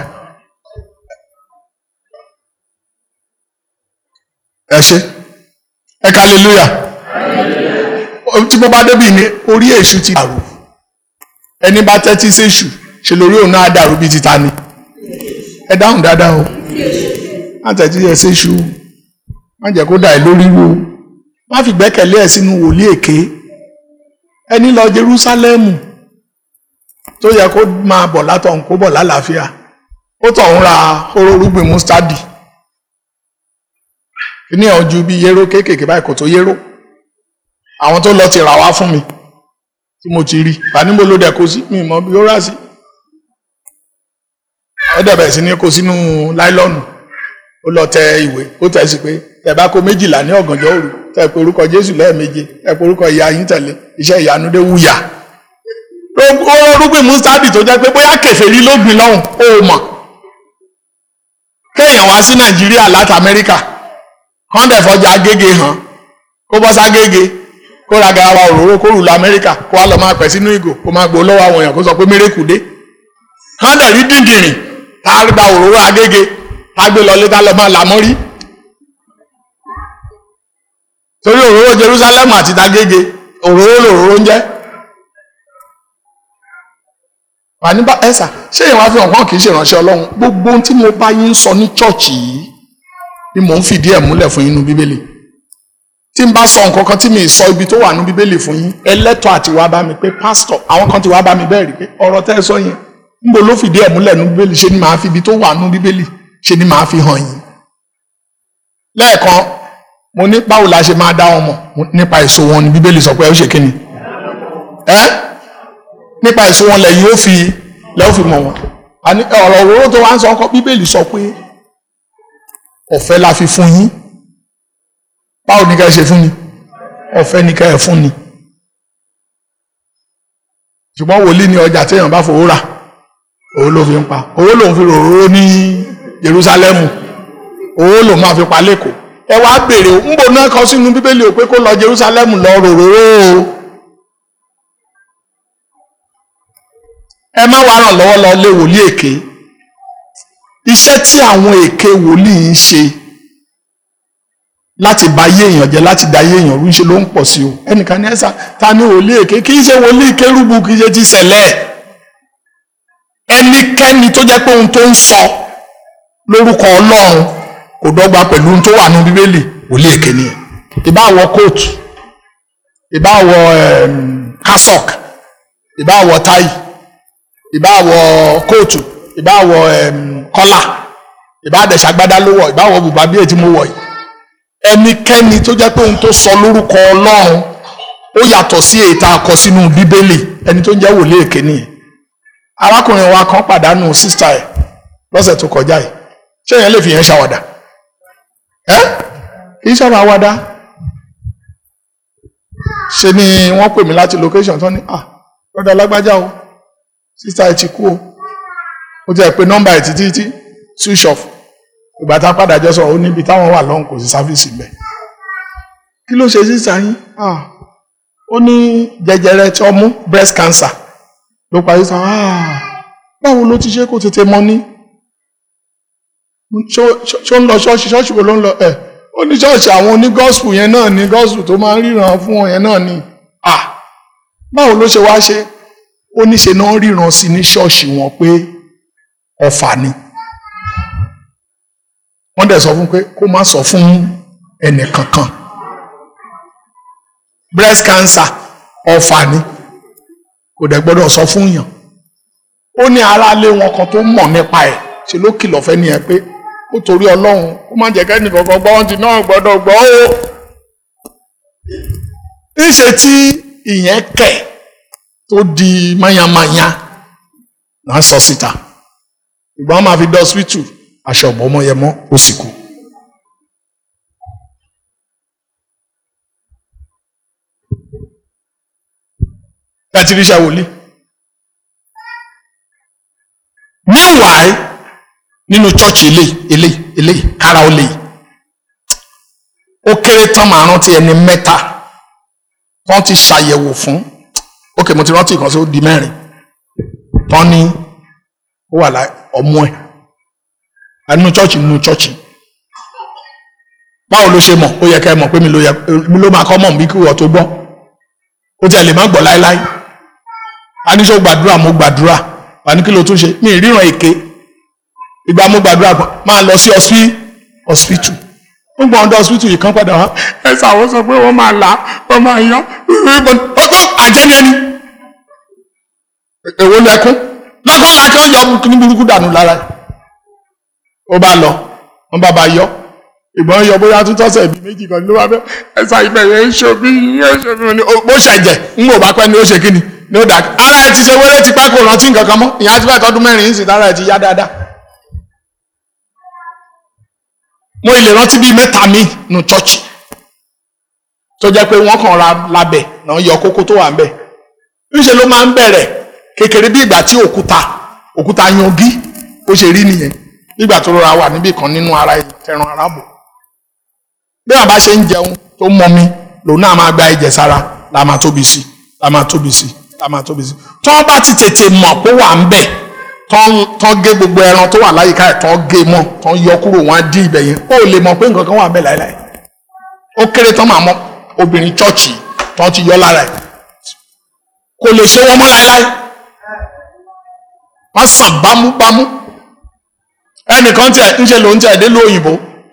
Speaker 1: ẹ ṣe ẹ ká hallelujah tí mo bá débi ní orí èṣù ti dàrú ẹni bá tẹ́tí séṣù ṣe lórí òun náà dàrú bíi ti ta ni ẹ dáhùn dáadáa o má tẹ́tí ẹ séṣù má jẹ́ kó dà ẹ́ lórí wo má fi gbẹ́kẹ̀lé ẹ̀ sínú wòlíì èké ẹni lọ Jerúsálẹ́mù tó yẹ kó máa bọ̀ látọ̀hún kó bọ̀ lálàáfíà ó tọ̀hún ra hóró rúgbìn mustadi ní ọjọ́ bíi yéró kéékèèké báyìí kò tó yéró àwọn tó lọ ti rà wá fún mi tí mo ti rí àníbo ló dẹ̀ kó sí mi mọ bí ó rà sí ó dẹ̀ bẹ̀rẹ̀ sí ní kó sínú láìlọ́ọ̀nù ó lọ tẹ ìwé ó tẹ̀ sí pé tẹ̀ bá kó méjìlá ní ọ̀gànjọ́ òru tẹ̀ pé orúkọ Jésù lẹ́ẹ̀méje tẹ̀ pé orúkọ ìyá yín tẹ̀lé iṣẹ́ ìyanu dé wúyà ó rúgbìn mustadi tó jẹ́ pé bóyá kèfèrí ló gbìn lọ́hùn ó mọ̀ kéèyàn wá sí Nàìjíríà láti Amẹ́ríkà kán dẹ̀ fọjà Agége hàn kó bọ́ ságége kó ra garawa òróró kó rù lọ amẹ́ríkà kó wá lọ máa pẹ̀ sínú ìgò kó máa gbó lọ́wọ́ àwọn èèyàn kó sọ pé mérekù dé hàn dẹ̀ rí díngìrìn tá a gba òróró agége tá a gbé lọ létà lọ máa làmọ́ rí torí òróró Jerusalem àti tagége òróró lòróró ń jẹ́ wà nígbà ẹ̀sà ṣé ìwà fi hàn kàn kì í ṣe ìránṣẹ́ ọlọ́run gbogbo ohun tí mo bá yín sọ ní chọ́ọ̀chì yìí ni mò ń fìdí ẹ̀ múlẹ̀ fún yín nínú bíbélì tí n bá sọ nǹkan kan tí mi sọ ibi tó wà ní bíbélì fún yín ẹlẹ́tọ̀ àti wá bá mi pé pásítọ̀ àwọn kan ti wá bá mi bẹ́ẹ̀ rí pé ọ̀rọ̀ tẹ́ ẹ sọ yẹn níbo ló fìdí ẹ̀ múlẹ̀ ní bíbélì ṣe ni màá fi ibi tó wà ní bíbélì ṣe ni màá fi hàn yín. lẹ́ẹ̀kan mo ní báwo la ṣe máa dá wọn mọ̀ nípa èso wọn ni bíbélì sọ pé ó ṣe kí ni ẹ nípa èso wọn lẹ́yìn ó fi lẹ́yìn ó fi mọ̀ wọn àní ọ̀rọ̀ òróró tó wá ń sọ ọkọ bíbélì sọ pé ọ̀fẹ́ la fi fún yín báwo ni ká ẹ ṣe fún ni ọ̀fẹ́ ni ká ẹ fún ni ṣùgbọ́n wòlíì ní ọjà téèyàn bá fowó rà owó ló fi ń pa owó lòun fi ròróró ní Jerúsálẹ́mù owó lòun máa fi pa lẹ́kọ̀ọ́ ẹ wá béèrè ń bò náà kọ sínú bíbélì ò pé kó lọ Jerúsálẹ́mù lọ ròróró o ẹ má wá ràn lọ́wọ́ lọ lé wòlíì èké iṣẹ́ tí àwọn èké wòlíì ń ṣe láti bà ayé èèyàn jẹ́ láti da ayé èèyàn rú ṣe ló ń pọ̀ sí o ẹnìkan ní ẹ̀sà ta ni wòlíì èké kì í ṣe wòlíì kérúbù kì í ṣe ti ṣẹlẹ̀ ẹnikẹ́ni tó jẹ́ pé ohun tó ń sọ lórúkọ Ọlọ́run kò dọ́gba pẹ̀lú ohun tó wà ní bíbélì wòlíì èké nìyẹn ìbá wọ kóòtù ìbá wọ kásọ̀k ìbá wọ táì ìbá wọ kóòtù ìbá wọ kọ́là ìbá àdẹ̀sàgbádá ló wọ̀ ìbá wọ bùbá bí ètí mo wọ̀ yìí ẹnikẹ́ni tó jẹ́ pé ohun tó sọ lórúkọ Ọlọ́run ó yàtọ̀ sí èyí tá a kọ sínú bíbélì ẹni tó ń jẹ́ wòlíì èké nìyẹn arákùnrin wa kan pàdánù sísá ẹ̀ lọ́sẹ̀ tó kọjá yìí ṣé èèyàn lè fi yẹn ṣàwàdà ẹ́ kì í sábà àwàdà ṣe ni wọ́n pè mí láti location tán ní ah lọ́dọ̀ alágbájá o sísá ẹ̀ ti kú o ó ti ẹ̀ pé nọ́mbà ẹ̀ títí títí switch off ìgbà tá a padà jọ sọ ó níbi táwọn wà lọ́hùn kò sí sáfíìsì mbẹ kí ló ṣe sísá yín ó ní jẹjẹrẹ tí ọmú breast cancer ló parí sọ báwo ló ti ṣe kó tètè mọ ní ṣó ń lọ ṣọ́ọ̀ṣì ṣọ́ọ̀ṣì wo ló ń lọ ẹ̀ ó ní ṣọ́ọ̀ṣì àwọn oní gospel yẹn náà ní gospel tó máa ń ríran fún wọn yẹn náà ní báwo ló ṣe wá ṣe ó ní ṣe náà ríran sí ní ṣọ́ọ̀ṣì wọn pé ọ̀fà ni wọ́n dẹ̀ sọ fún pé kó má sọ fún ẹnì kankan breast cancer ọ̀fà ni kò dẹ̀ gbọ́dọ̀ sọ fún yàn ó ní aráalé wọn kan tó mọ̀ nípa ẹ̀ ṣe ló kìlọ̀ fẹ́ nìyẹn pé ó torí ọlọ́run ó má jẹ́ kẹ́ni kankan gbọ́ ọ́n ti náà gbọ́dọ̀ gbọ́ ó níṣe tí ìyẹn kẹ̀ tó di mayamaya náà sọ síta ìgbà wọn máa fi dọ́ hospital aṣọ ọ̀bọ ọmọ yẹn mọ́ ó sì kú. láti ríṣà wòlíì. meanwhile nínú chọ́ọ̀chì eléyìí eléyìí eléyìí kára ó léyìí ó kéré tán màá rántí ẹni mẹ́ta wọ́n ti ṣàyẹ̀wò fún ókè mo ti rántí ìkan sí ó di mẹ́rin tán ní ó wà láì ọmọ ẹ̀ nínú chọ́ọ̀chì nínú chọ́ọ̀chì báwo ló ṣe mọ̀ ó yẹ ká ẹ mọ̀ pé mi ló yẹ mi ló máa kọ́ mọ̀ bí kí wọ́n tó gbọ́ ó tiẹ̀ lè má gbọ́ láéláé a ní sọ gbàdúrà mo gbàdúrà wà ní kí ló tún ṣe mi ìríran èké ìgbà mo gbàdúrà máa lọ sí hospital ó gbọ́n ọdọ hospital yìí kan padà wá ẹ ṣàwọn sọ pé wọ́n máa là wọ́n máa yan ọgbọ́n àjẹni ẹni èwo lẹkún lọ́kọ́ la kí wọ́n yọ ní burúkú dànù lára ẹ̀ ó bá lọ wọ́n bá ba yọ ìgbọ́n yọ bóyá tó tọ́sẹ̀ bíi méjì kan ló wá bẹ́ ẹ̀sà ibẹ̀ yẹn ń ṣomi yẹn ń ṣomi ní bó ṣẹ̀jẹ̀ ń wò bá pẹ́ ni ó ṣe kí ni ní ó dà ara ẹ ti ṣe wéré ti pẹ́ kò rántí nǹkan kan mọ́ ìyá ti fẹ́ tọdún mẹ́rin ń sìn tára ẹ ti yá dáadáa. mo ilé rántí bíi mẹ́ta mi nù chọ́ọ̀chì tó jẹ́ pé wọ́n kàn ra labẹ̀ náà yọ kókó tó wà ń bẹ̀ níṣẹ́ ló máa ń bẹ̀rẹ̀ kékeré bí ìgbà tí òkúta òkúta yangi ó ṣe rí nìyẹn nígbà tó rọra wà níbì kan nínú ara ẹran arábò bí wọn bá ṣe ń jẹun tó mọ mi lòun náà máa gba ẹ̀jẹ̀ sára la máa tóbi sí la máa tóbi sí la máa tóbi sí tí wọn bá ti tètè mọ̀ pé wà ń bẹ̀ tán gé gbogbo ẹran tó wà láyìíká ẹ̀ tán gé mọ́ tán yọ kúrò wọn á dín ibẹ̀ yẹn ó lè mọ̀ pé nǹkan kan wà ń bẹ̀ láéláé ó kéré tán máa mọ obìnrin chọ́ọ̀chì tán ti yọ lára ẹ̀ kò lè ṣe wọn mọ́ láéláé wọ́n sàn bámúbámú ẹnìkan tiẹ̀ ń ṣe ló ń tiẹ̀ dé ló òyìnbó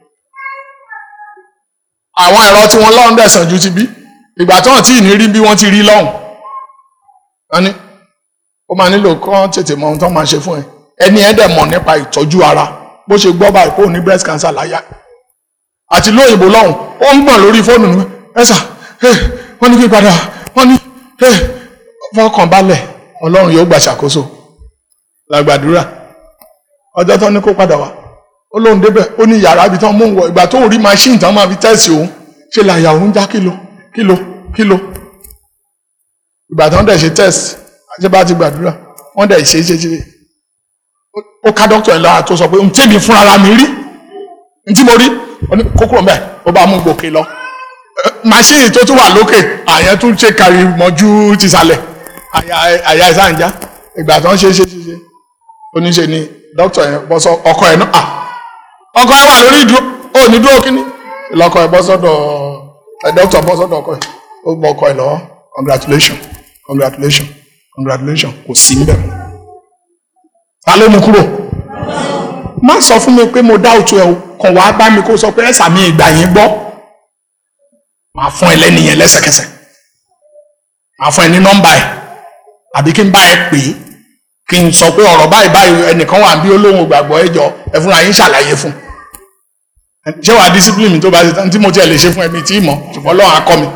Speaker 1: àwọn ẹ̀rọ tí wọ́n lọ́hùn dẹ̀ sàn ju ti bí ìgbà tí wọ́n tí ì ní rí bí wọ́n ti rí lọ́hùn wọ́n ní ó máa nílò kán tètè mọ ohun tó máa ṣe fún ẹ ẹni ẹ dẹ̀ mọ̀ nípa ìtọ́jú ara bó ṣe gbọ́ báyìí kó o ní breast cancer láyà àti lóyìnbó lọ́hùn ó ń gbọ̀n lórí fóònù ni ẹ sà wọ́n ní kí n padà wọ́n ní fọkàn balẹ̀ ọlọ́run yóò gbà ṣàkóso làgbàdúrà ọjọ́ tán ní kó padà wá ó lóun débẹ̀ ó ní yàrá ibi tán mú un wọ ìgbà tó ń rí machine tán máa fi tẹ́sì òun ṣe làyà òun já kílò kílò kílò ìgbà tán dẹ̀ ṣe test àti bá ti gbàdúrà wọ́n dẹ̀ ṣe ṣe ṣe ó ká dókítà ẹ̀ lára tó sọ pé ntí mi fúnra mi rí ntí mo rí kókó mbẹ ó bá mú gòkè lọ machine tó tún wà lókè àyẹn tún ṣe kárí mọ́jú tìsàlẹ̀ àyà ìsànjá ìgbà tán ṣe ṣe ṣe ṣe oníṣe ni dókítà yẹn bọ́ sọ ọkọ ẹ̀ náà ọkọ ẹ̀ wà lórí ìdúró ó ní dúró kíní lọkọ ẹ̀ bọ́ sọ́dọ̀ ẹ̀ dókítà bọ́ sọ́dọ̀ ọkọ ẹ̀ ó gbọ́ ọkọ ẹ̀ lọ́wọ́ congratulation congratulation congratulation kò sí níbẹ̀ ta ló mú kúrò má sọ fún mi pé mo dá òtún ẹ o kàn wá bá mi kó sọ pé ẹsà mi ìgbà yín gbọ́ máa fún ẹ lẹ́nìyẹn lẹ́sẹ̀kẹsẹ̀ máa fún ẹ ní nọ́mbà ẹ àbí kí n bá ẹ pè é kí n sọ pé ọ̀rọ̀ báyìí báyìí ẹnìkan wà bí olóhùn gbàgbọ́ ẹ jọ ẹ fúnra yín ṣàlàyé fún ṣé wàá discipline mi tó bá ṣe tán tí mo tiẹ̀ lè ṣe fún ẹbí tí ì mọ̀ ṣùgbọ́n Ọlọ́run á kọ́ mi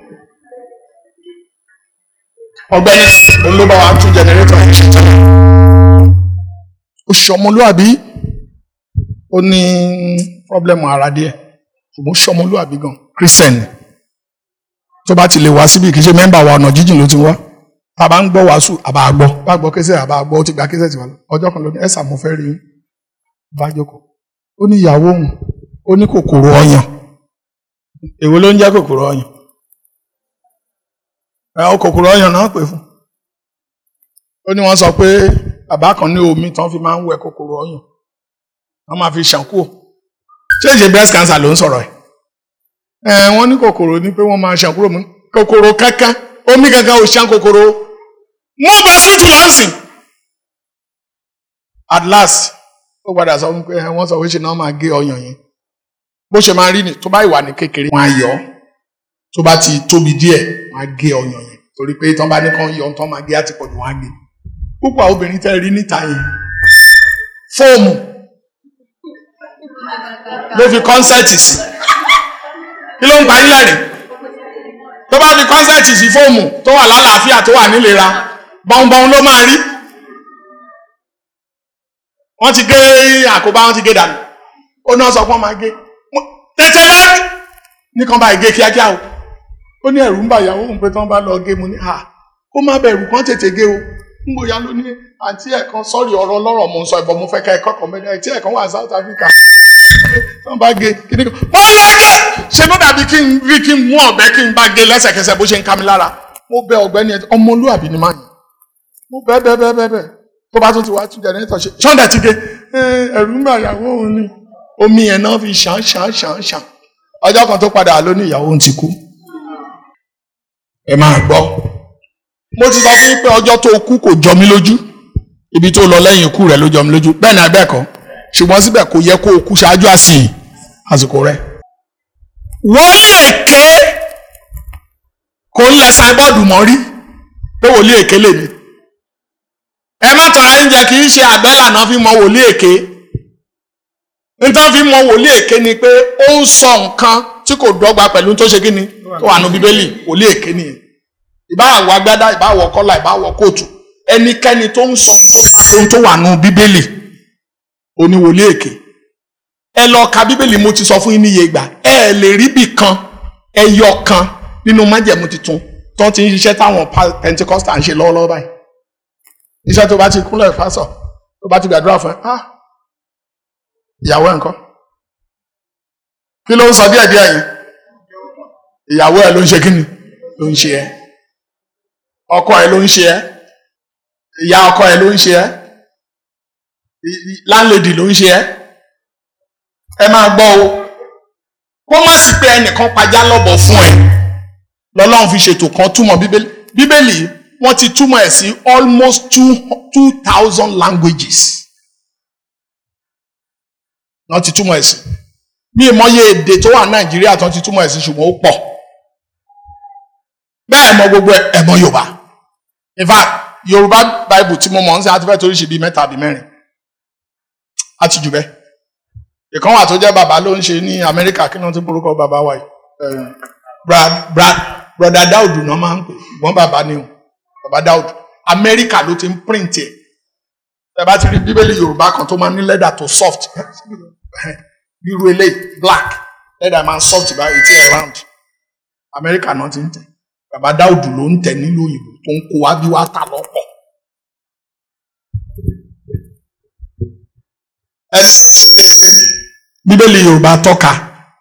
Speaker 1: ọ̀gbẹ́ni òun ló bá wa tún jẹnẹrétọ̀ yẹn ṣe tán ó ṣe ọmọlúwàbí ó ní pọ́blẹ́mù ara díẹ̀ ṣùgbọ́n ó ṣe ọmọlúwàbí gan christian ni tó bá ti lè wá síbi kì í ṣe mẹ́mbà wa ọ̀nà jíjìn ló ti wá tá a bá ń gbọ́ wàásù àbá gbọ́ bá gbọ́ kẹsẹ̀ àbá gbọ́ ó ti gba kẹsẹ̀ tiwa lọ ọjọ́ kan ló ní ẹ̀sà mo fẹ́ rí i bá jókòó ó ní ìyàwó òun ó ní kòkòrò ọyàn èwo ló ń jẹ́ kòkòrò ọyàn ẹ̀ kòkòrò ọyàn náà pè fún ó ní wọ́n sọ pé bàbá kan ní omi tán fi máa ń wẹ kòkòrò ọyàn wọ́n máa fi ṣàn kúrò ṣé ìṣe breast cancer ló ń sọ̀rọ̀ ẹ̀ ẹ̀ wọ́n ní kòkòrò ní pé wọ́n máa ṣàn kúrò mú kòkòrò kankan omi kankan ò ṣàn kòkòrò wọ́n bá sọ́tù lọ́sìn at last ó padà sọ fún pé wọ́n sọ pé ṣe náà máa gé ọyàn yẹn bó ṣe máa rí ni tó bá ìwà ní kékeré wọ́n á yọ tó bá ti tóbi díẹ̀ wọ́n á gé ọyàn yẹn torí pé tán bá ní kán yọ tán máa gé àtìpọ̀jù wọ́n á gé púpọ̀ àwọn obìnrin tẹ́ rí níta yẹn fóòmù ló fi kọ́nsẹ́ẹ̀tì sí kí ló ń pa yín lẹ́rìn tó bá fi kọ́nsẹ́ẹ̀tì sí fóòmù tó wà lálàáfíà tó wà nílera bọ́nbọ́n ló máa rí wọ́n ti gé àkóbá wọ́n ti gé dànù ó náà sọ pé wọ́n máa gé tètè lọ́rí nìkan bá gé kíákíá o ó ní ẹ̀rù ń bà ìyàwó òun pé tí wọ́n bá lọ gé mu ní à kó má bẹ̀rù kán tètè gé o ń bóyá ló ní àǹtí ẹ̀ kan sọ́ọ̀rì ọ̀rọ̀ ọlọ́rọ̀ mo ń sọ ìbọn mo fẹ́ ká ẹ̀kọ́ kan mẹ́rin àǹtí ẹ̀ kan wà South Africa tí wọ́n bá gé kíní kan wọ́n lọ gé ṣe ló dàbí kí n rí kí n mú ọ̀bẹ kí n bá gé lẹ́sẹ̀kẹsẹ̀ bó ṣe ń ká mi lára mo bẹ ọ̀gbẹ́ni ọmọlúàbí ni máa yàn mo bẹ bẹ bẹ bẹ bẹ tó bá tún ti wá tún jẹnẹrétọ̀ ṣe ṣọ́ndà ti gé ẹ̀rù ń bà ìyàwó òun ni omi yẹn náà fi ṣàn ṣàn ṣàn ṣàn ọjọ́ kan tó padà ló ní ìyàwó òun ti kú ẹ máa gbọ́ mo ti sọ fún yín pé ọjọ́ tó kú kò jọ mí lójú ibi tó lọ lẹ́yìn ikú rẹ̀ ló jọ mí lójú bẹ́ẹ̀ ni abẹ́ẹ̀kọ́ ṣùgbọ́n síbẹ̀ kò yẹ kó o kú ṣáájú àsìn àsìkò rẹ̀ wòlíì èké kò ń lẹ sáíbọ́ọ̀dù mọ́ rí pé wòlíì èké lè ní ẹ má tọ̀ra ẹ̀ ń jẹ kì í ṣe àbẹ́là náà fi mọ wòlíì èké nítorí fi mọ wòlíì èké ni pé ó ń sọ nǹkan tí kò dọ́gba pẹ̀lú tó ṣe kí ni tó wà nù bíbélì wòlíì èké nìyẹn ìbáwọ̀ agbádá ìbáwọ̀ kọ́là ìbáwọ̀ kóòtù ẹnikẹ́ni tó ń sọ ohun tó wà nù bíbélì oníwòlíì èké ẹ lọ ka bíbélì mo ti sọ fún yín níye ìgbà ẹ lè rí bì kan ẹyọ kan nínú májẹ̀mú tuntun tó ti ń ṣiṣẹ́ táwọn pentecostal ń ṣe lọ́wọ́lọ́wọ́ báyìí iṣẹ́ tó bá ti kúnlẹ̀ fásọ̀ tó bá ti gbàdúrà fún ẹ ah ìyàwó ẹ̀ ńkọ́ kí ló ń sọ díẹ̀ díẹ̀ yẹn ìyàwó ẹ̀ ló ń ṣe kí ni ló ń ṣe ẹ́ ọkọ ẹ̀ ló ń ṣe ẹ́ ìyá ọkọ ẹ̀ ló ń ṣe ẹ́ láńlẹ́dì ló ń ṣe ẹ́ ẹ máa gbọ́ o kó má sí pé ẹnìkan pajá lọ́bọ̀ fún ẹ lọ́lọ́run fi ṣètò kan túmọ̀ bíbélì bíbélì wọ́n ti túmọ̀ ẹ̀ sí almost two two thousand languages wọ́n ti túmọ̀ ẹ̀ sí bí ìmọ̀ye èdè tó wà nàìjíríà tó ti túmọ̀ ẹ̀ sí ṣùgbọ́n ó pọ̀ bẹ́ẹ̀ mọ gbogbo ẹ̀ mọ yorùbá in fact yorùbá bible tí mo mọ̀ ń sẹ́ àti fẹ́ torí ṣe bíi mẹ́ta bíi mẹ́rin àti jù bẹ́ẹ̀ ìkan wà tó jẹ́ bàbá ló ń ṣe ní Amẹ́ríkà kí wọ́n ti borúkọ bàbá wa yìí brad brad broda Daudu náà máa ń pè ìgbọ́n bàbá ni o bàbá Daudu Amẹ́ríkà ló ti ń print ẹ̀ ẹ bá ti rí bíbélì Yorùbá kan tó máa ń ní lẹ́dà tó soft irú eléyìí black lẹ́dà máa ń soft báyìí tí ẹ̀ round Amẹ́ríkà náà ti ń tẹ̀ bàbá Daudu ló ń tẹ̀ nílùú òyìnbó tó ń kó wá bí wá tà lọ́pọ̀. ẹni bíbélì Yorùbá tọ́ka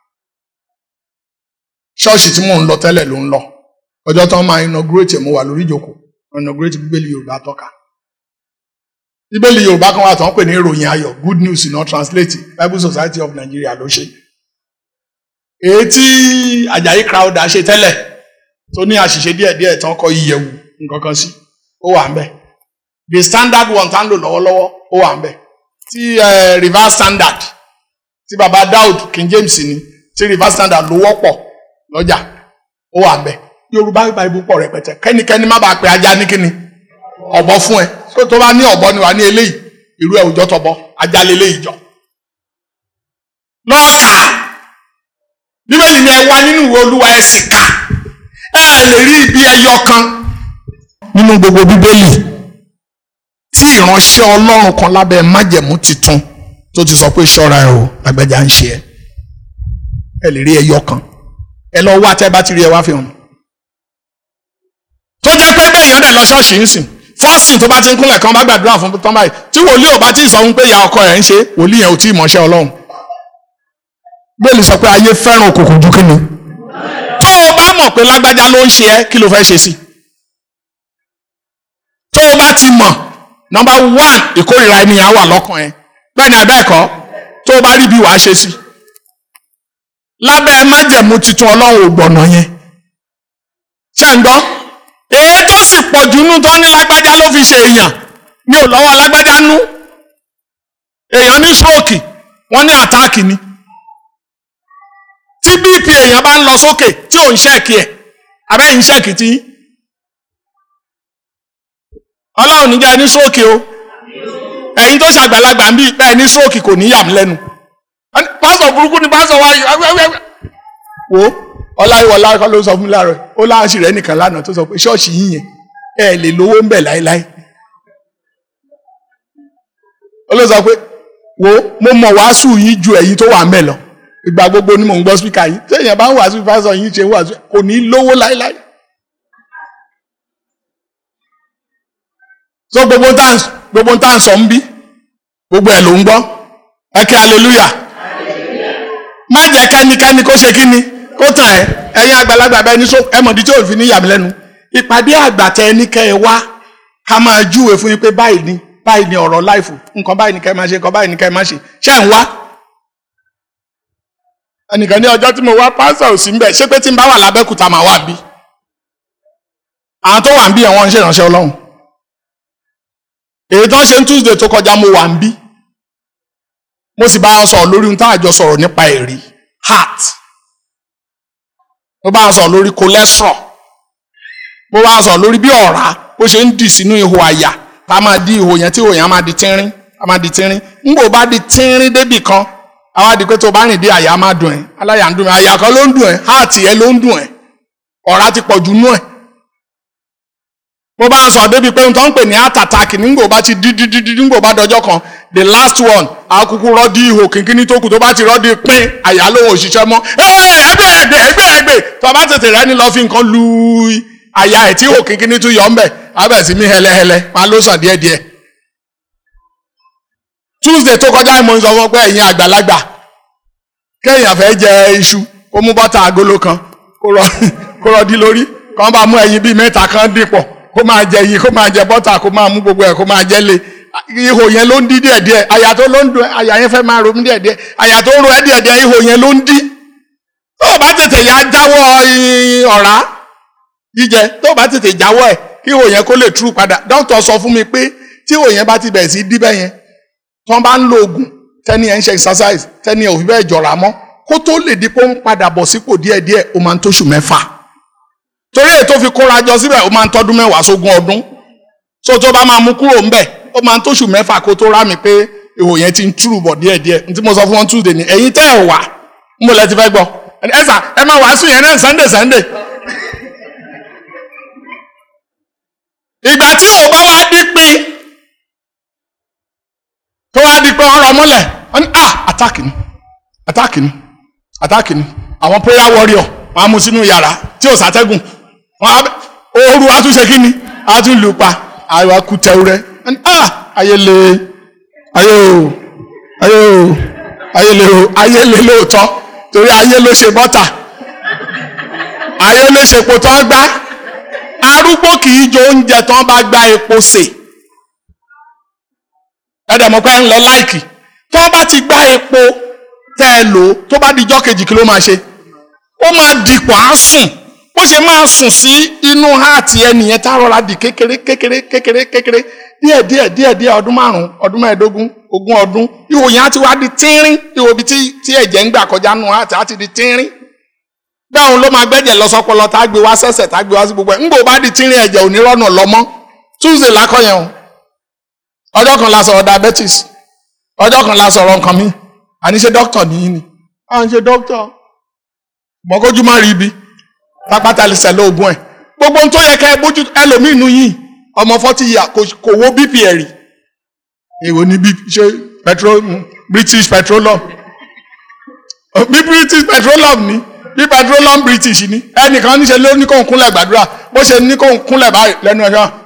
Speaker 1: ṣọ́ọ̀ṣì tí mò ń lọ tẹ́lẹ̀ ló ń lọ ọjọ́ tó ń máa inaugurate mo wà lórí ìjókòó inaugurate bíbélì Yorùbá tọ́ka bíbélì Yorùbá kan wà tó ń pè ní ìròyìn ayọ̀ good news not translate Bible Society of Nigeria ló ṣe èyí tí Àjàyí Crowther ṣe tẹ́lẹ̀ tó ní àṣìṣe díẹ̀díẹ̀ tán kọ ìyẹ̀wù nǹkan kan sí ó wà ń bẹ̀ the standard one tá ń lò lọ́wọ́lọ́wọ́ ó wà ń bẹ̀ tí reverse standard tí baba Daud King James ni tí reverse standard ló wọ́pọ̀ lọ́jà ó wà ń bẹ̀ Yorùbá Bible pọ̀ rẹpẹtẹ kẹ́nikẹ́ni má bàa pe ajá ní kíni ọ̀bọ fún ẹ tó bá ní ọ̀bọ ni wà ní eléyìí irú ẹ̀ òjọ́ tọ̀bọ ajá lélẹ́yìí jọ lọ́ọ̀kà bíbélì ni ẹ wá nínú ìwé Olúwa ẹ sì kà ẹ lè rí ibi ẹyọ kan nínú gbogbo bíbélì tí ìránṣẹ́ Ọlọ́run kan lábẹ́ májẹ̀mú titun tó ti sọ pé ṣọ́ra ẹ o lágbájá ń ṣe ẹ ẹ lè rí ẹyọ kan ẹ lọ wá tẹ́ bá ti rí ẹ wá fi hàn tó jẹ́ pé bẹ́ẹ̀ yẹn dẹ̀ lọ ṣọ́ọ̀ṣì ń sìn fọ́ọ̀sì tó bá ti ń kúnlẹ̀ kan bá gbàdúrà fún tán báyìí tí wòlíì ò bá ti sọ fún pé ìyá ọkọ rẹ̀ ń ṣe wòlíì yẹn ò tí ì mọ̀ṣẹ́ Ọlọ́run bẹ́ẹ̀ni sọ pé ayé fẹ́ràn òkùnkùn ju kíni tó o bá mọ̀ pé lágbájá ló ń ṣe ẹ́ kí ló fẹ́ ṣe sí tó o bá ti mọ̀ nọ́mbà one ìkórìíra ènìyàn wà lọ́kàn ẹ bẹ́ẹ̀ ni àbẹ́ẹ̀kọ́ tó o bá rí bí wàá ṣe sí lábẹ́ májẹ̀mú titun Ọlọ́run ò gbọ̀nà yẹn ṣé ń gbọ́ èyí tó sì pọ̀ jù nú tó ní lágbájá ló fi ṣe èèyàn ní ò lọ́wọ́ lágbájá nú èèyàn ní stroke wọ́n ní àtáàkì ni tí bp èèyàn bá ń lọ sókè tí ò ń ṣẹ́ẹ̀kì ẹ̀ abẹ́yìn ṣẹ́ẹ̀kì tí ọlọ́run níjà ní stroke o ẹ̀yin tó ṣàgbàlagbà ń bí bẹ́ẹ̀ ní stroke kò ní yà mí lẹ́nu pásọ̀ burúkú ni pásọ̀ wáyé wo ọláyíwọlá kọ́ ló sọ fún mi láàárọ̀ ó láàṣì rẹ̀ nìkan lánàá tó sọ pé ṣọ́ọ̀ṣì yín yẹn ẹ lè lówó ń bẹ̀ láéláé ó ló sọ pé wo mo mọ̀ wàásù yín ju ẹ̀yin tó wà ń bẹ̀ lọ ìgbà gbogbo ni mò ń gbọ́ spíkà yín téèyàn bá ń wàásù fásọ yín ṣe ń wàásù kò ní lówó láéláé so gbogbo tá gbogbo tá ń sọ ń bí gbogbo ẹ̀ ló ń gbọ́ ẹ kí hallelujah má jẹ́ kẹ́nikẹ́ni kó ṣe kí ni kó tàn ẹ́ ẹ̀yin àgbàlagbà bẹ́ẹ̀ ní so ẹmọ̀dí tí ò fi ní yàmí lẹ́nu ìpàdé àgbà tẹ ẹni kẹ́ ẹ wá ká máa júwe fún yín pé báyìí ni báyìí ni ọ̀rọ̀ láìfù nǹkan báyìí ni kẹ́ ẹ máa ṣe nǹkan báyìí ni kẹ́ ẹ máa ṣe ṣé ń wá. ẹnìkan ní ọjọ́ tí mo wá pásítọ̀ ò sí mbẹ̀ ṣé pé tí n bá wà lábẹ́kúta màá wà bí. àwọn tó wà ń bí ẹ̀ wọ́n ń ṣèrànṣẹ́ ọlọ́run. èyí tó ń ṣe ń Tuesday tó kọjá mo wà ń bí. mo sì bá wọn sọ̀rọ̀ lórí ohun tá àjọ sọ̀rọ̀ nípa ẹ̀rí heart mo bá wọn sọ̀rọ̀ lórí cholesterol mo bá wọn sọ̀rọ̀ lórí bí ọ̀rá bó ṣe ń dì sínú ihò àyà tá a máa di ihò yẹn tí ihò yẹn á máa di tínrín á máa di tínrín ńgbò bá di tínrín débì kan àwa di pé tó bá rìn dé àyà máa dùn ẹ́ aláyà ń dùn ẹ́ àyà kan ló ń dùn ẹ́ háàtì ẹ ló ń dùn ẹ́ ọ̀rá ti pọ̀ jù nú ẹ̀ mo bá wọn sọ̀rọ̀ débi pé n tó ń pè ní heart attack nígbò bá ti di di di di nígbò bá dọjọ́ kan the last one akuku rọ́ọ̀dì ihò kínkínní tó kù tó bá ti rọ́ọ̀dì pín àyà lóhùn òṣìṣẹ́ mọ́ ẹgbẹ́ ẹgbẹ́ ẹgbẹ́ ẹgbẹ́ tó bá tètè rẹ́ni lọ fi nǹkan lu àyà ẹ̀ tí ihò kínkínní tún yọ ọ́nbẹ̀ abẹ́ sí mi hẹlẹhẹlẹ máa ló sàn díẹ̀díẹ̀. Tuesday tó kọjá ìmọ̀ ń sọ fún pé ẹ̀yin àgbàlagbà kéèyàn fẹ́ jẹ iṣu kó mú bọ́tà agolo kan kó rọ́ọ̀dì lórí kàn bá mú ẹyin bíi mẹ́ta kan dìpọ̀ kó máa jẹ yìí kó máa jẹ bọ́tà kó máa mú gbogbo ẹ̀ kó máa jẹ lé ihò yẹn ló ń dí díẹ̀díẹ̀ àyà tó ló ń dùn àyà yẹn fẹ́ máa ro mí díẹ̀díẹ̀ àyà tó ń ro ẹ́ díẹ̀díẹ̀ ihò yẹn ló ń dí tó o bá tètè yá jáwọ́ ọ̀rá jíjẹ tó o bá tètè jáwọ́ ẹ̀ kí ihò yẹn kó lè tú padà dókítà sọ fún mi pé tí ihò yẹn bá ti bẹ̀rẹ̀ sí díbẹ̀ yẹn tí wọ́n bá ń lo oògùn tẹ́ni ẹ̀ ń ṣe exercise tẹ́ni ẹ̀ ò fi bẹ́ẹ̀ jọ̀rà mọ́ kó tó lè di pé ó ń padà bọ̀ sípò díẹ̀díẹ̀ ó máa ń tóṣù mẹ́fà torí èyí tó fi kóra jọ síbẹ̀ ó máa ń tọ́dún mẹ́wàá sógún ọdún so tó bá máa mú kúrò ńbẹ̀ ó máa ń tóṣù mẹ́fà kó tó rá mi pé ihò yẹn ti ń túrù bọ̀ díẹ̀díẹ̀ n tí mo sọ fún wọn Tuesday ni ẹ̀yin tẹ́ ẹ̀ wà ń bọ̀ lẹ́ ti fẹ́ gbọ́ ẹ sà ẹ máa wàásù yẹn náà Sunday Sunday. ìgbà tí ò bá wá dípin tó wá dípin ọ̀rọ̀ múlẹ̀ wọ́n ní ah attack ni attack ni attack ni àwọn prayer warrior wọ́n á mú sínú yàrá tí ò sátẹ́gùn wọ́n á ooru àtúnṣe kí ni àtúnlù pa àwọn akutẹ̀wù rẹ̀ wọ́n ní ah ayé le ayé o ayé o ayé le o ayé le lóòótọ́ torí ayé ló ṣe bọ́tà ayé ló ṣe epo tó ń gbá arúgbó kì í jẹ oúnjẹ tó ń bá gbá epo sè ẹ̀dẹ̀ mọ̀ pé ń lọ láìkì tó bá ti gbá epo tẹ́ ẹ lò ó tó bá di ijọ́ kejì kí ló máa ṣe ó máa dìpọ̀ á sùn bó ṣe máa sùn sí inú háàtì ẹnìyẹn tá a rọra di kékeré kékeré kékeré kékeré díẹ̀ díẹ̀ díẹ̀ díẹ̀ ọdún márùn ọdún mẹ́ẹ̀ẹ́dógún ogún ọdún ihò yẹn á ti wá di tínrín ihò ibi tí ẹ̀jẹ̀ ń gbà kọjá nù háàtì á ti di tínrín báwọn ló máa gbẹ́jẹ̀ lọ sọpọlọ tá a gbé wá sẹ́sẹ̀ tá a gbé wá sí gbogbo ẹ̀ ńgbò bá di tínrín ẹ̀jẹ̀ òní rọ́nà lọ́mọ́ Tuesday lákọ̀yẹ̀ o ọjọ́ kan la sọ̀rọ̀ diabetes ọjọ́ kan la sọ̀rọ̀ nǹkan mi àní ṣe dókítà nìyí ni à ń ṣe dókítà mọ̀kójú má rí ibi pápátá lè sẹ̀ lóògùn ẹ̀ gbogbo ohun tó yẹ ká ẹ bójú ẹlòmíì nù yìí ọmọ fọ́tí yà kò wo bp ẹ̀ rí èwo ni bp ṣe petrol British petroleum bí British petroleum ni bí petroleum British ni ẹnìkan níṣe ló ní kó ń kúnlẹ̀ gbàdúrà bó ṣe ní kó ń kúnlẹ̀ báyìí lẹ́nu ẹ̀ náà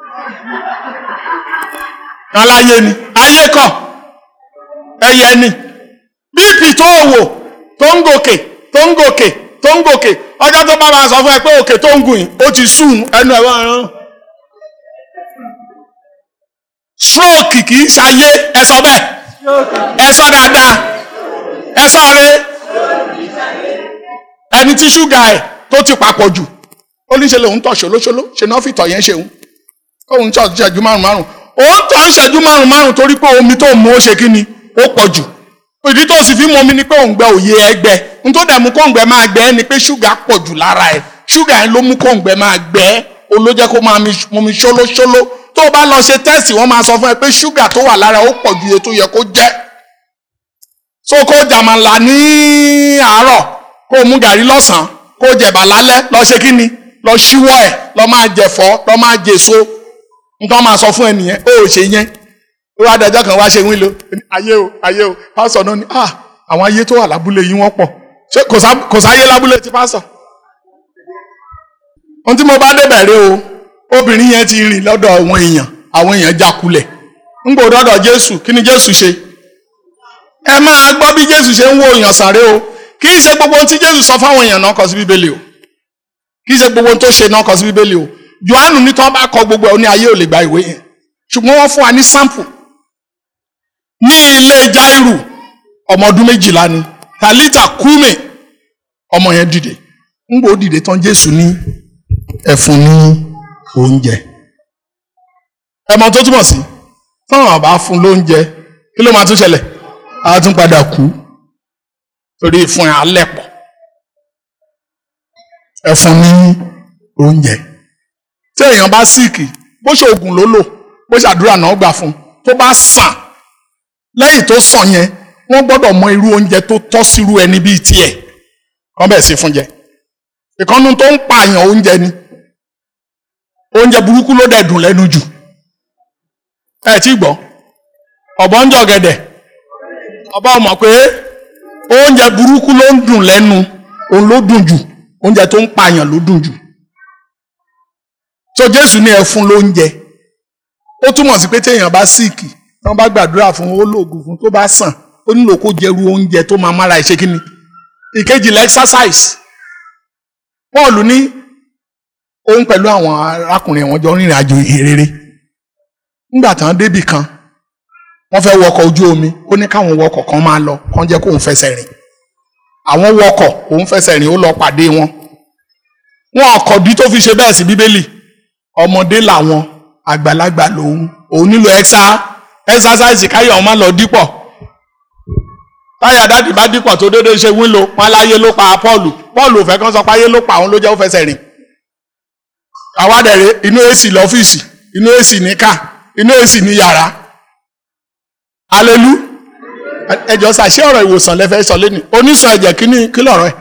Speaker 1: aláyé ni ayé kọ ẹyẹ ni bp tó wò tó ń gòkè tó ń gòkè tó ń gòkè ọjọ́ tó bá máa sọ fún ẹ pé òkè tó ń gùn yìí ó ti sùn ẹnu ẹ̀ wọ́n stroke kì í ṣayé ẹ sọ bẹ́ẹ̀ ẹ sọ dáadáa ẹ sọ rẹ ẹni tí ṣúgà ẹ̀ tó ti papọ̀ jù ó ní ṣe lòun tọ̀ ṣolóṣoló ṣe náà fìtọ̀ yẹn ṣeun òun tọ̀ ṣẹ́jú márùn márùn òun tọ̀ ń ṣẹ́jú márùn márùn torí pé omi tó mú ó ṣe kí ni ó pọ̀ jù ìdí tó sì fi mú omi ni pé òun gbẹ òye ẹgbẹ n tó dẹ̀ mú kóńgbẹ máa gbẹ ni pé ṣúgà pọ̀ jù lára ẹ̀ ṣúgà yẹn ló mú kóńgbẹ máa gbẹ ó ló jẹ́ kó máa mú mi ṣólóṣóló tó o bá lọ ṣe tẹ́sì wọ́n máa sọ fún ẹ pé ṣúgà tó wà lára ó pọ̀ ju iye tó yẹ kó jẹ́ so kó jàmàlà ní àárọ̀ kó o mú gàrí lọ́sàn-án kó o jẹ̀bà lálẹ́ lọ ṣe kí ni lọ ṣíwọ́ ẹ̀ lọ máa jẹ̀fọ́ lọ máa jèso nítorí máa sọ fún ẹ nìyẹn ó ṣe yẹn ó wá dájọ́ kan wá ṣe wílo ayé o ayé o pásọ̀ náà ni ah àwọn ayé tó wà lábúlé yìí wọ́n pọ̀ ṣé kò sáyé lábúlé ti pásọ̀ ohun tí mo bá débẹ̀ rẹ o obìnrin yẹn ti rìn lọ́dọ̀ àwọn èèyàn àwọn èèyàn jákulẹ̀ ń gbò dọ́dọ̀ Jésù kí ni Jésù ṣe ẹ máa gbọ́ bí Jésù ṣe ń wo èèyàn sàré o kì í ṣe gbogbo ohun tí Jésù sọ fáwọn èèyàn náà kọ sí Bíbélì o kì í ṣe gbogbo ohun tó ṣe náà kọ sí Bíbélì o Jòhánù ní tí wọ́n bá kọ gbogbo ẹ̀ ó ní ayé ò lè gba ìwé yẹn ṣùgbọ́n wọ́n fún wa ní sample ní ilé Jáírù ọmọ ọdún méjìlá ni Tàlítà kúmè ọmọ yẹn dìde ń gbò dìde tán Jésù ní ẹ fún ní oúnjẹ ẹmọ tó túmọ̀ sí táwọn àbá fún lóúnjẹ kí ló máa tún ṣẹlẹ̀ á tún padà kú torí fún ẹ alẹ́ pọ̀ ẹ fún ní oúnjẹ tí èèyàn bá síìkì bó ṣe oògùn ló lò bó ṣe àdúrà náà gbà fún tó bá sàn lẹ́yìn tó sàn yẹn wọ́n gbọ́dọ̀ mọ irú oúnjẹ tó tọ́ sírú ẹni bíi tiẹ̀ kọ́ bẹ̀ sí fún jẹ ìkànnù tó ń pààyàn oúnjẹ ni oúnjẹ burúkú ló dẹ̀ dùn lẹ́nu jù ẹ tí gbọ́ ọ̀bọ ń jọ gẹ̀dẹ̀ ọba mọ̀ pé oúnjẹ burúkú ló ń dùn lẹ́nu òun ló dùn jù oúnjẹ tó ń pààyàn ló dùn jù so Jésù ní ẹ fún lóúnjẹ ó túmọ̀ sí pé téèyàn bá síìkì tí wọ́n bá gbàdúrà fún ó lóògùn fún tó bá sàn ó nílò kó jẹrú oúnjẹ tó máa mára ìṣe kíni ìkejì lẹ exercise Pọ́ọ̀lù ní òun pẹ̀lú àwọn arákùnrin wọn jọ rìnrìn àjò ìhìnrere nígbà tán débì kan wọ́n fẹ́ wọkọ̀ ojú omi ó ní káwọn wọkọ̀ kan máa lọ kán jẹ́ kóun fẹsẹ̀ rìn àwọn wọkọ̀ òun fẹsẹ̀ rìn ó lọ pàdé wọn wọn ọkọ̀dí tó fi ṣe bẹ́ẹ̀ sí bíbélì ọmọdé làwọn àgbàlagbà lòun òun nílò ẹ̀xá ẹ̀xásáìsì káyọ̀ ọmọ lọ dípọ̀ táyà dáàdì bá dípọ̀ tó dédé ṣe wílo wọn láyé ló pa Pọ́ọ̀lù Pọ́ọ̀lù ò fẹ́ kán sọ pé ayé ló pa òun ló jẹ́ ó fẹsẹ̀ rìn àwádẹ̀rẹ̀ inú èsì lọ́fíìsì inú èsì ní ká inú èsì ní yàrá alelu ẹjọ sàṣẹ ọ̀rọ̀ ìwòsàn lẹfẹ sọ lẹni onísàn ẹ̀jẹ̀ kí ni kí lọ̀rọ̀ ẹ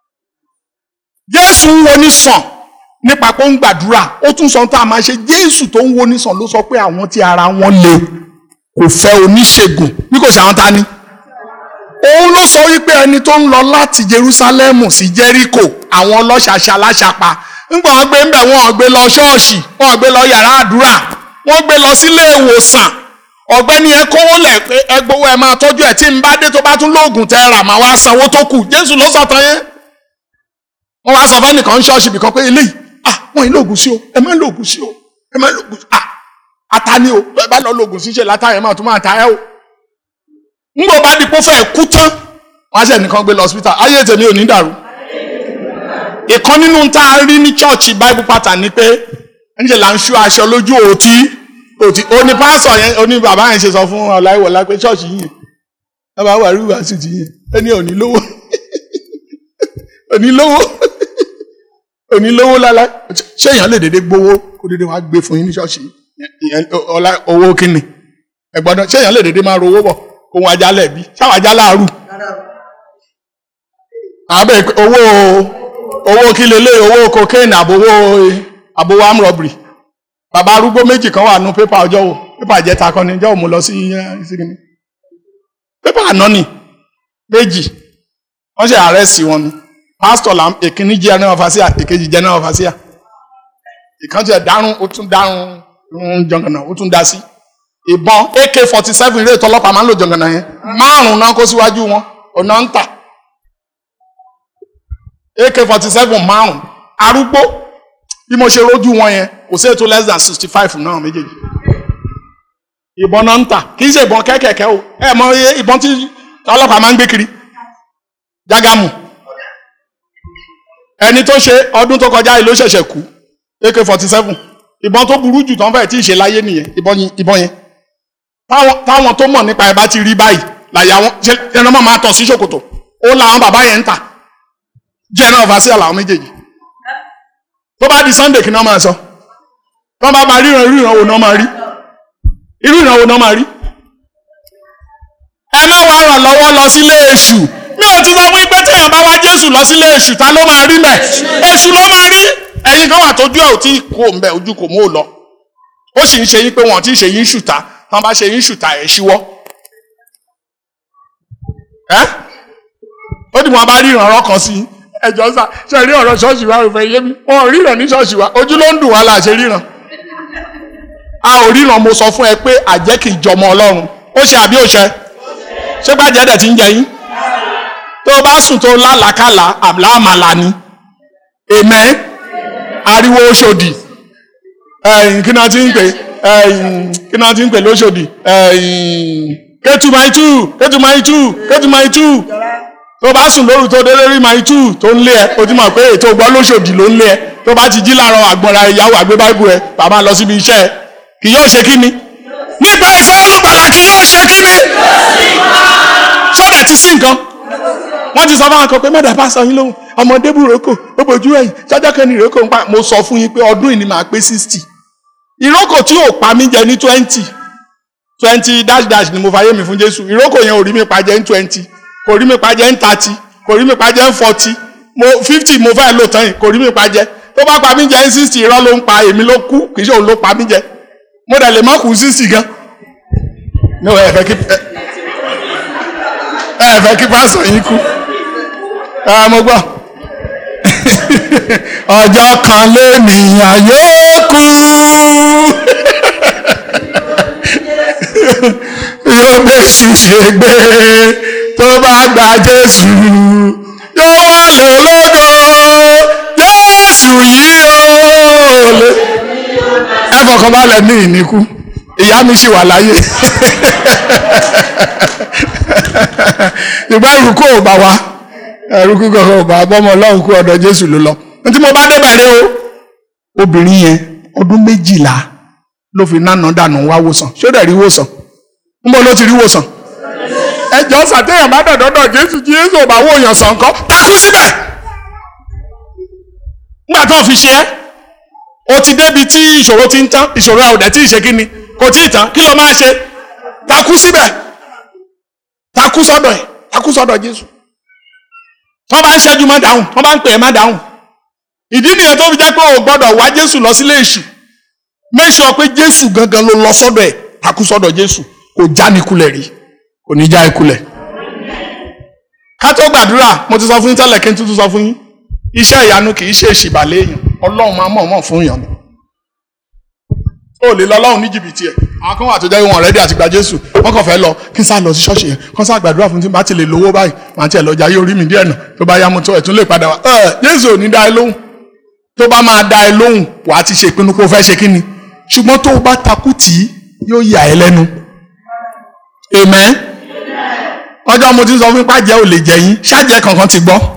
Speaker 1: jésù ń wo nísàn nípa pé ó ń gbàdúrà ó tún sọ tá a máa ṣe jésù tó ń wo nísàn ló sọ pé àwọn tí ara wọn le kò fẹ́ oníṣègùn bí kò ṣe àwọn ta ni òun ló sọ wípé ẹni tó ń lọ láti jerusalem sí jericho àwọn ọlọ́ṣàṣà aláṣàpá ńgbà wọn gbé ńbẹ wọn gbé lọ ṣọ́ọ̀ṣì wọn gbé lọ yàrá àdúrà wọn gbé lọ sílé ìwòsàn ọ̀gbẹ́ni ẹ kówó lẹ̀ pé ẹ gbowó ẹ máa tọ́jú ẹ tí ń bá dé tó bá tún lóògùn tẹ rà máa wá sanwó tó kù jésù ló sọ tán yẹn wọn wá sọ fẹ́nìkan ń ṣọ́ọ̀ṣì bìkan pé eléyìí ah wọn ì lóògùn sí o ẹ má lóògùn sí o ẹ má lóògùn sí ah ata ni o ẹ bá lọ lóògùn sí ṣe látàyè máa tún máa ta ẹ o ńgbò bá di pé ó fẹ́ kú tán wọn á ṣe nìkan gbé lọ hospital ayé tèmi ò ní dàrú ìkan nínú tá a rí ní chọ́ọ̀chì bible pattern ni pé ńṣe là ń ṣú aṣọ lójú òtí òtí òní pásọ yẹn òní bàbá yẹn ṣe sọ fún ọláìwọlá pé chọ́ọ̀chì yìí bàbá wà rí wàásù ti yẹn ẹni òní lówó òní lówó òní lówó lálá ṣé èèyàn lè dédé gbowó kó dédé wàá gbé fún yín ní ṣọ́ọ̀ṣì ọlá owó kínni ẹ̀gbọ́n ṣé èèyàn lè dédé máa rówó bọ̀ ohun ajálẹ̀ bí ṣáwọn ajálẹ̀ àrù àbẹ owó owó kí lélẹ̀ owó cocaine àbówó àbówó arm robbery bàbá arúgbó méjì kan wà nù pépà ọjọ́ wo pépà jẹta kan ní ọjọ́ wo mo lọ sí sígínì pépà àná ni méjì wọ́n ṣe àrẹ́sì wọn ni pásítọ̀ là èkíní general overseer èkejì general overseer ìkan tiẹ̀ dárún ó tún dárún ń jọ̀ngànà ó tún dá sí ìbọn ak forty seven ilé ìtọ́lọ́pàá máa ń lò jọ̀ngànà yẹn márùn-ún náà kó síwájú wọn ọ̀nà ń tà ak forty seven márùn arúgbó bí mo ṣe rójú wọn yẹn kò sí ètò less than sixty five náà méjèèjì ìbọn náà ń tà kì í ṣe ìbọn kẹ́kẹ̀kẹ́ o ẹ mọ iye ìbọn tí ọlọ́pàá máa ń gbé kiri jágàmù ẹni tó ṣe ọdún tó kọjá yìí ló ṣẹ̀ṣẹ̀ kú ak forty seven ìbọn tó burú jù tán fẹ́ẹ̀ tí ì ṣe láyé nìyẹn ìbọn yẹn táwọn tó mọ̀ nípa ẹ̀ bá ti rí báyìí làyà wọn ṣe ẹran máa tọ̀ sí ṣòkòtò ó làwọn bàbá yẹn ń tà general overseer làwọn méjèèjì tó bá di sunday kí ni wọ́n máa sọ tó bá máa ríran irú ìran wo ni wọ́n máa rí irú ìran wo ni wọ́n máa rí. ẹ má wá ràn lọ́wọ́ lọ sílé èṣù mi ò ti sọ fún yín pé téèyàn bá wá jésù lọ sílé èṣù ta ló máa rí mẹ́ èṣù ló máa rí ẹ̀yin kan wà tójú ẹ̀ ò tí kò ń bẹ̀ ojú kò mú ò lọ ó sì ń ṣe yín pé wọn ò tí ì ṣe yín ṣùtá tán bá ṣe yín ṣùtá ẹ̀ ṣíwọ́ ẹ́ ó dì wọ́n bá rí ìrànlọ́ kan sí ẹjọ́ sá ṣe rí ọ̀rọ̀ ṣọ́ọ̀ṣì wa ò fẹ́ yé mi wọn ò ríran ní ṣọ́ọ̀ṣì wa ojú ló ń dùn wá là ṣe ríran a ò ríran mo sọ fún ẹ pé àjẹ́ kì í jọmọ ọlọ́run ó ṣe àbí òṣẹ ṣé gbàjẹ́ dẹ̀ ti ń jẹ yín tó o bá sùn tó lálàkàlà àmàlà ni èmẹ́ ariwo oṣòdì kí náà ti ń pè kí náà ti ń pè lóṣòdì kẹ́tù máa tú kẹ́tù máa tú kẹ́tù máa tú tó bá sùn lóru tó délé rí máa tú tó ń lé ẹ o ti mọ̀ pé ètò ọgbọ́n lóṣòdì ló ń lé ẹ tó bá ti jí láàárọ̀ àgbọ̀nra ìyàwó àgbé báìbù ẹ bàbá lọ síbi iṣẹ́ ẹ kì yóò ṣe kí ni nípa ìfẹ́ olùgbàlà kì yóò ṣe kí ni sọ́dẹ̀ ti sí nǹkan wọ́n ti sọ fún àwọn kan pé mẹ́ta bá sọ yín lóhùn ọmọdé burúkú ó bójú ẹ̀yìn sọ́jọ́ kan ní ìrókò ń pa mo sọ fún yín pé ọdún yìí ni màá pé sixty ìrókò tí ò pa mí jẹ ní twenty twenty dash dash ni mo fàyè mi fún Jésù ìrókò yẹn ò rí mi pa jẹ ní twenty kò rí mi pa jẹ ní thirty kò rí mi pa jẹ ní forty mo fifty mo fẹ́ lò tán yìí kò rí mi pa jẹ tó bá pa mí jẹ ní sixty irọ́ ló ń pa èmi ló kú kì í ṣe òun ló pa mí jẹ mo dẹ̀ lè má kú sixty gan ní ẹ fẹ́ kí ẹ fẹ́ kí pásọ̀ yín kú ẹ mo gbọ́ ọjọ́ kan lẹ́nìyàn yóò kú yóò bẹ́sù ṣe gbé tó bá gba Jésù yóò wá lè lógo Jésù yìí ó lè ẹ fọkàn balẹ̀ ní ìníkú ìyá mi sì wà láyé ìgbà ìrùkú ò bá wa ẹrúkú kankan ò bá bọ́mọ ọlọ́run kú ọ̀dọ̀ Jésù ló lọ tí mo bá débẹ̀ rí o obìnrin yẹn ọdún méjìlá ló fi nánà dànù wá wòsàn ṣé ó dẹ̀ rí wòsàn ń bọ́ ló ti rí wòsàn ẹjọ́ sàtéyàn bá dọ̀dọ̀dọ̀ Jésù tí Jésù ò bá wò yàn sàn kọ́ takú síbẹ̀ nígbà tó fi ṣe ẹ́ o ti débi tí ìṣòro ti ń tán ìṣòro àwòdẹ tí ì ṣe kí ni kò tí ì tán kí ló máa ṣe takú síbẹ̀ takú sọ́dọ̀ ẹ̀ takú sọ́dọ̀ Jésù wọ́n bá ń ṣẹ́jú má dáhùn wọ́n bá ń pè é má dáhùn ìdí nìyẹn tó fi jẹ́ pé o gbọ́dọ̀ wá Jésù lọ sílé èṣù make sure pé Jésù gangan ló lọ sọ́dọ̀ ẹ̀ takú sọ́dọ̀ Jésù kò já ní kulẹ̀ rí kò ní já ikulẹ̀ ká tó gbàdúrà mo ti sọ fún yín tẹ́lẹ̀ kí n tuntun sọ fún yín iṣẹ́ ìyanu kì í ṣe ìṣìbàlẹ̀ èèyàn Ọlọ́run máa mọ̀ mọ̀ fún yàn ni o lè lọ Ọlọ́run ní jìbìtì ẹ̀ àwọn kan wà tó jẹ́ wọn rẹ́dí àti gba Jésù wọ́n kàn fẹ́ lọ kí n sá lọ sí ṣọ́ọ̀ṣì yẹn kí n sá gbàdúrà fún tí n bá ti lè lówó báyìí màá tiẹ̀ lọ jayé orí mi díẹ̀ nà tó bá yá mo tó ẹ̀ tún lè padà wá ẹ Jésù ò ní dá ẹ lóhùn tó bá máa dá ẹ lóhùn wà á ti ṣe ìpinnu pé o fẹ́ ṣe kí ni ṣùgbọ́n tó o bá takú tì í yóò yà ẹ́ lẹ́nu amen ọjọ́ mo ti sọ fún pàjẹ́ ò lè jẹ yín ṣáàjẹ́ kankan ti gbọ́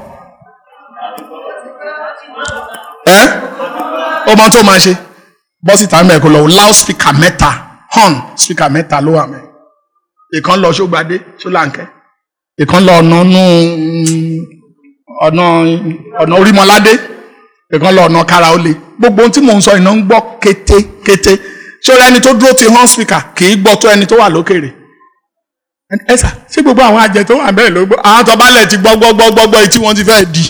Speaker 1: ẹ ọmọ tó máa ṣe bọ́ síta mẹ́ẹ̀kọ́ lọ loud speaker mẹ́ta horn speaker mẹ́ta ló wà mẹ́ ìkan lọ ṣógbadé ṣólàǹkẹ́ ìkan lọ ọ̀nà nù ọ̀nà ọ̀nà orímọládé ìkan lọ ọ̀nà káraólé gbogbo ohun tí mò ń sọ iná ń gbọ́ kété kété ṣọ́ra ẹni tó dúró ti horn speaker kì í gbọ́ tó ẹni tó wà lókèrè ẹ sà ṣé gbogbo àwọn àjẹ tó wà bẹ́ẹ̀ ló gbọ́ àwọn tó bá lẹ̀ ti gbọ́ gbọ́ gbọ́ gbọ́ gbọ́ etí wọn ti fẹ́ di.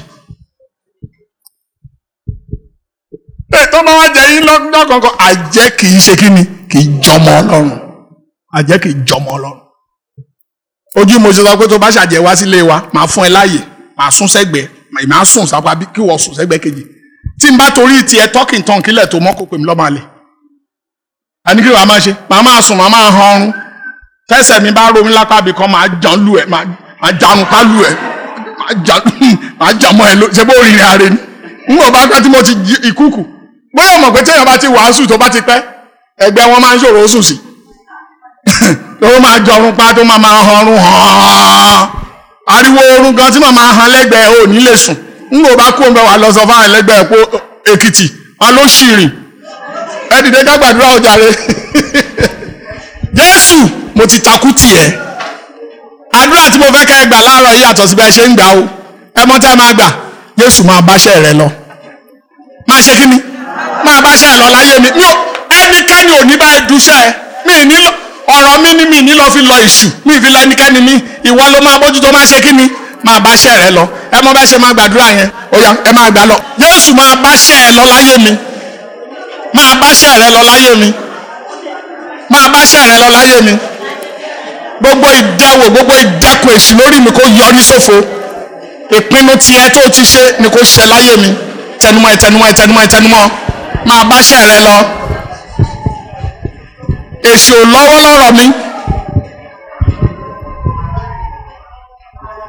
Speaker 1: ẹ tó bá wá jẹ yín lọ́dún kankan àjẹ́ kì í ṣe kí ni kì í jọmọ ọlọ́run àjẹ́ kì í jọmọ ọlọ́run. ojú mo ṣe sọ pé tó bá ṣàjẹ́ wá sílé wa màá fún ẹ láàyè màá sún sẹ́gbẹ̀ẹ́ màá sùn sápá bí kí wọ́n sùn sẹ́gbẹ̀ẹ́ kejì tí n bá torí tiẹ̀ tọ́kì tán kílẹ̀ tó mọ́ kó pè mí lọ́mọ àlè. àní kí wàá máa ṣe màá máa sùn màá máa han ọrùn tẹsẹ̀ mi bá romi lápá bí kan máa jan lu ẹ máa janu ká lu ẹ máa jan mọ́ ẹ ló ṣe bó rìnrìn àárẹ̀ ni n kò bá pẹ́ tí mo ti ìkúkù bóyá mọ̀ pé téèyàn bá ti wàásù tó bá ti pẹ́ ẹgbẹ́ wọn máa ń ṣòro sùn sí tó máa jọrun pa tó máa máa hanrun hàn ariwo oorun gan tí màá máa han lẹ́gbẹ̀ẹ́ ò ní lè sùn n kò bá kú ọmọ wa lọ sọ fáwọn ẹlẹ́gbẹ̀ẹ́ pé Èkìtì wọn ló ṣìrìn ẹ dìde ká gbàdúrà ọjà rẹ Jésù mo ti takú tiẹ̀ àdúrà tí mo fẹ́ kẹ́ ẹ gbà láàárọ̀ yìí yàtọ̀ sí bí ẹ ṣe ń gbà o ẹ mọ tẹ́ ẹ máa gbà Jésù máa báṣẹ́ rẹ lọ máa ṣe kí ni máa báṣẹ́ ẹ lọ láyé mi mi ò ẹnikẹ́ni ò ní bá ẹ dúṣẹ́ ẹ mi ní ọ̀rọ̀ mi ní mi ní lọ fi lọ èṣù mi fi lọ ẹnikẹ́ni mi ìwọ ló máa bójútó máa ṣe kí ni máa báṣẹ́ rẹ lọ ẹ mọ bá ṣe máa gbàdúrà yẹn ó yá ẹ máa gbà lọ Jésù máa báṣẹ́ ẹ lọ láyé mi máa báṣẹ́ rẹ lọ láyé mi máa báṣẹ́ rẹ lọ láyé mi gbogbo ìdánwò gbogbo ìdẹ́kun èṣù lórí mi kó yọrí sófo ìpinnu tiẹ̀ tó ti ṣe ni kó ṣe láyé mi tẹnumọ́ ìtẹnumọ́ ìtẹnumọ́ ìtẹnumọ́ máa báṣẹ́ rẹ lọ èṣù lọ́wọ́ lọ́rọ̀ mi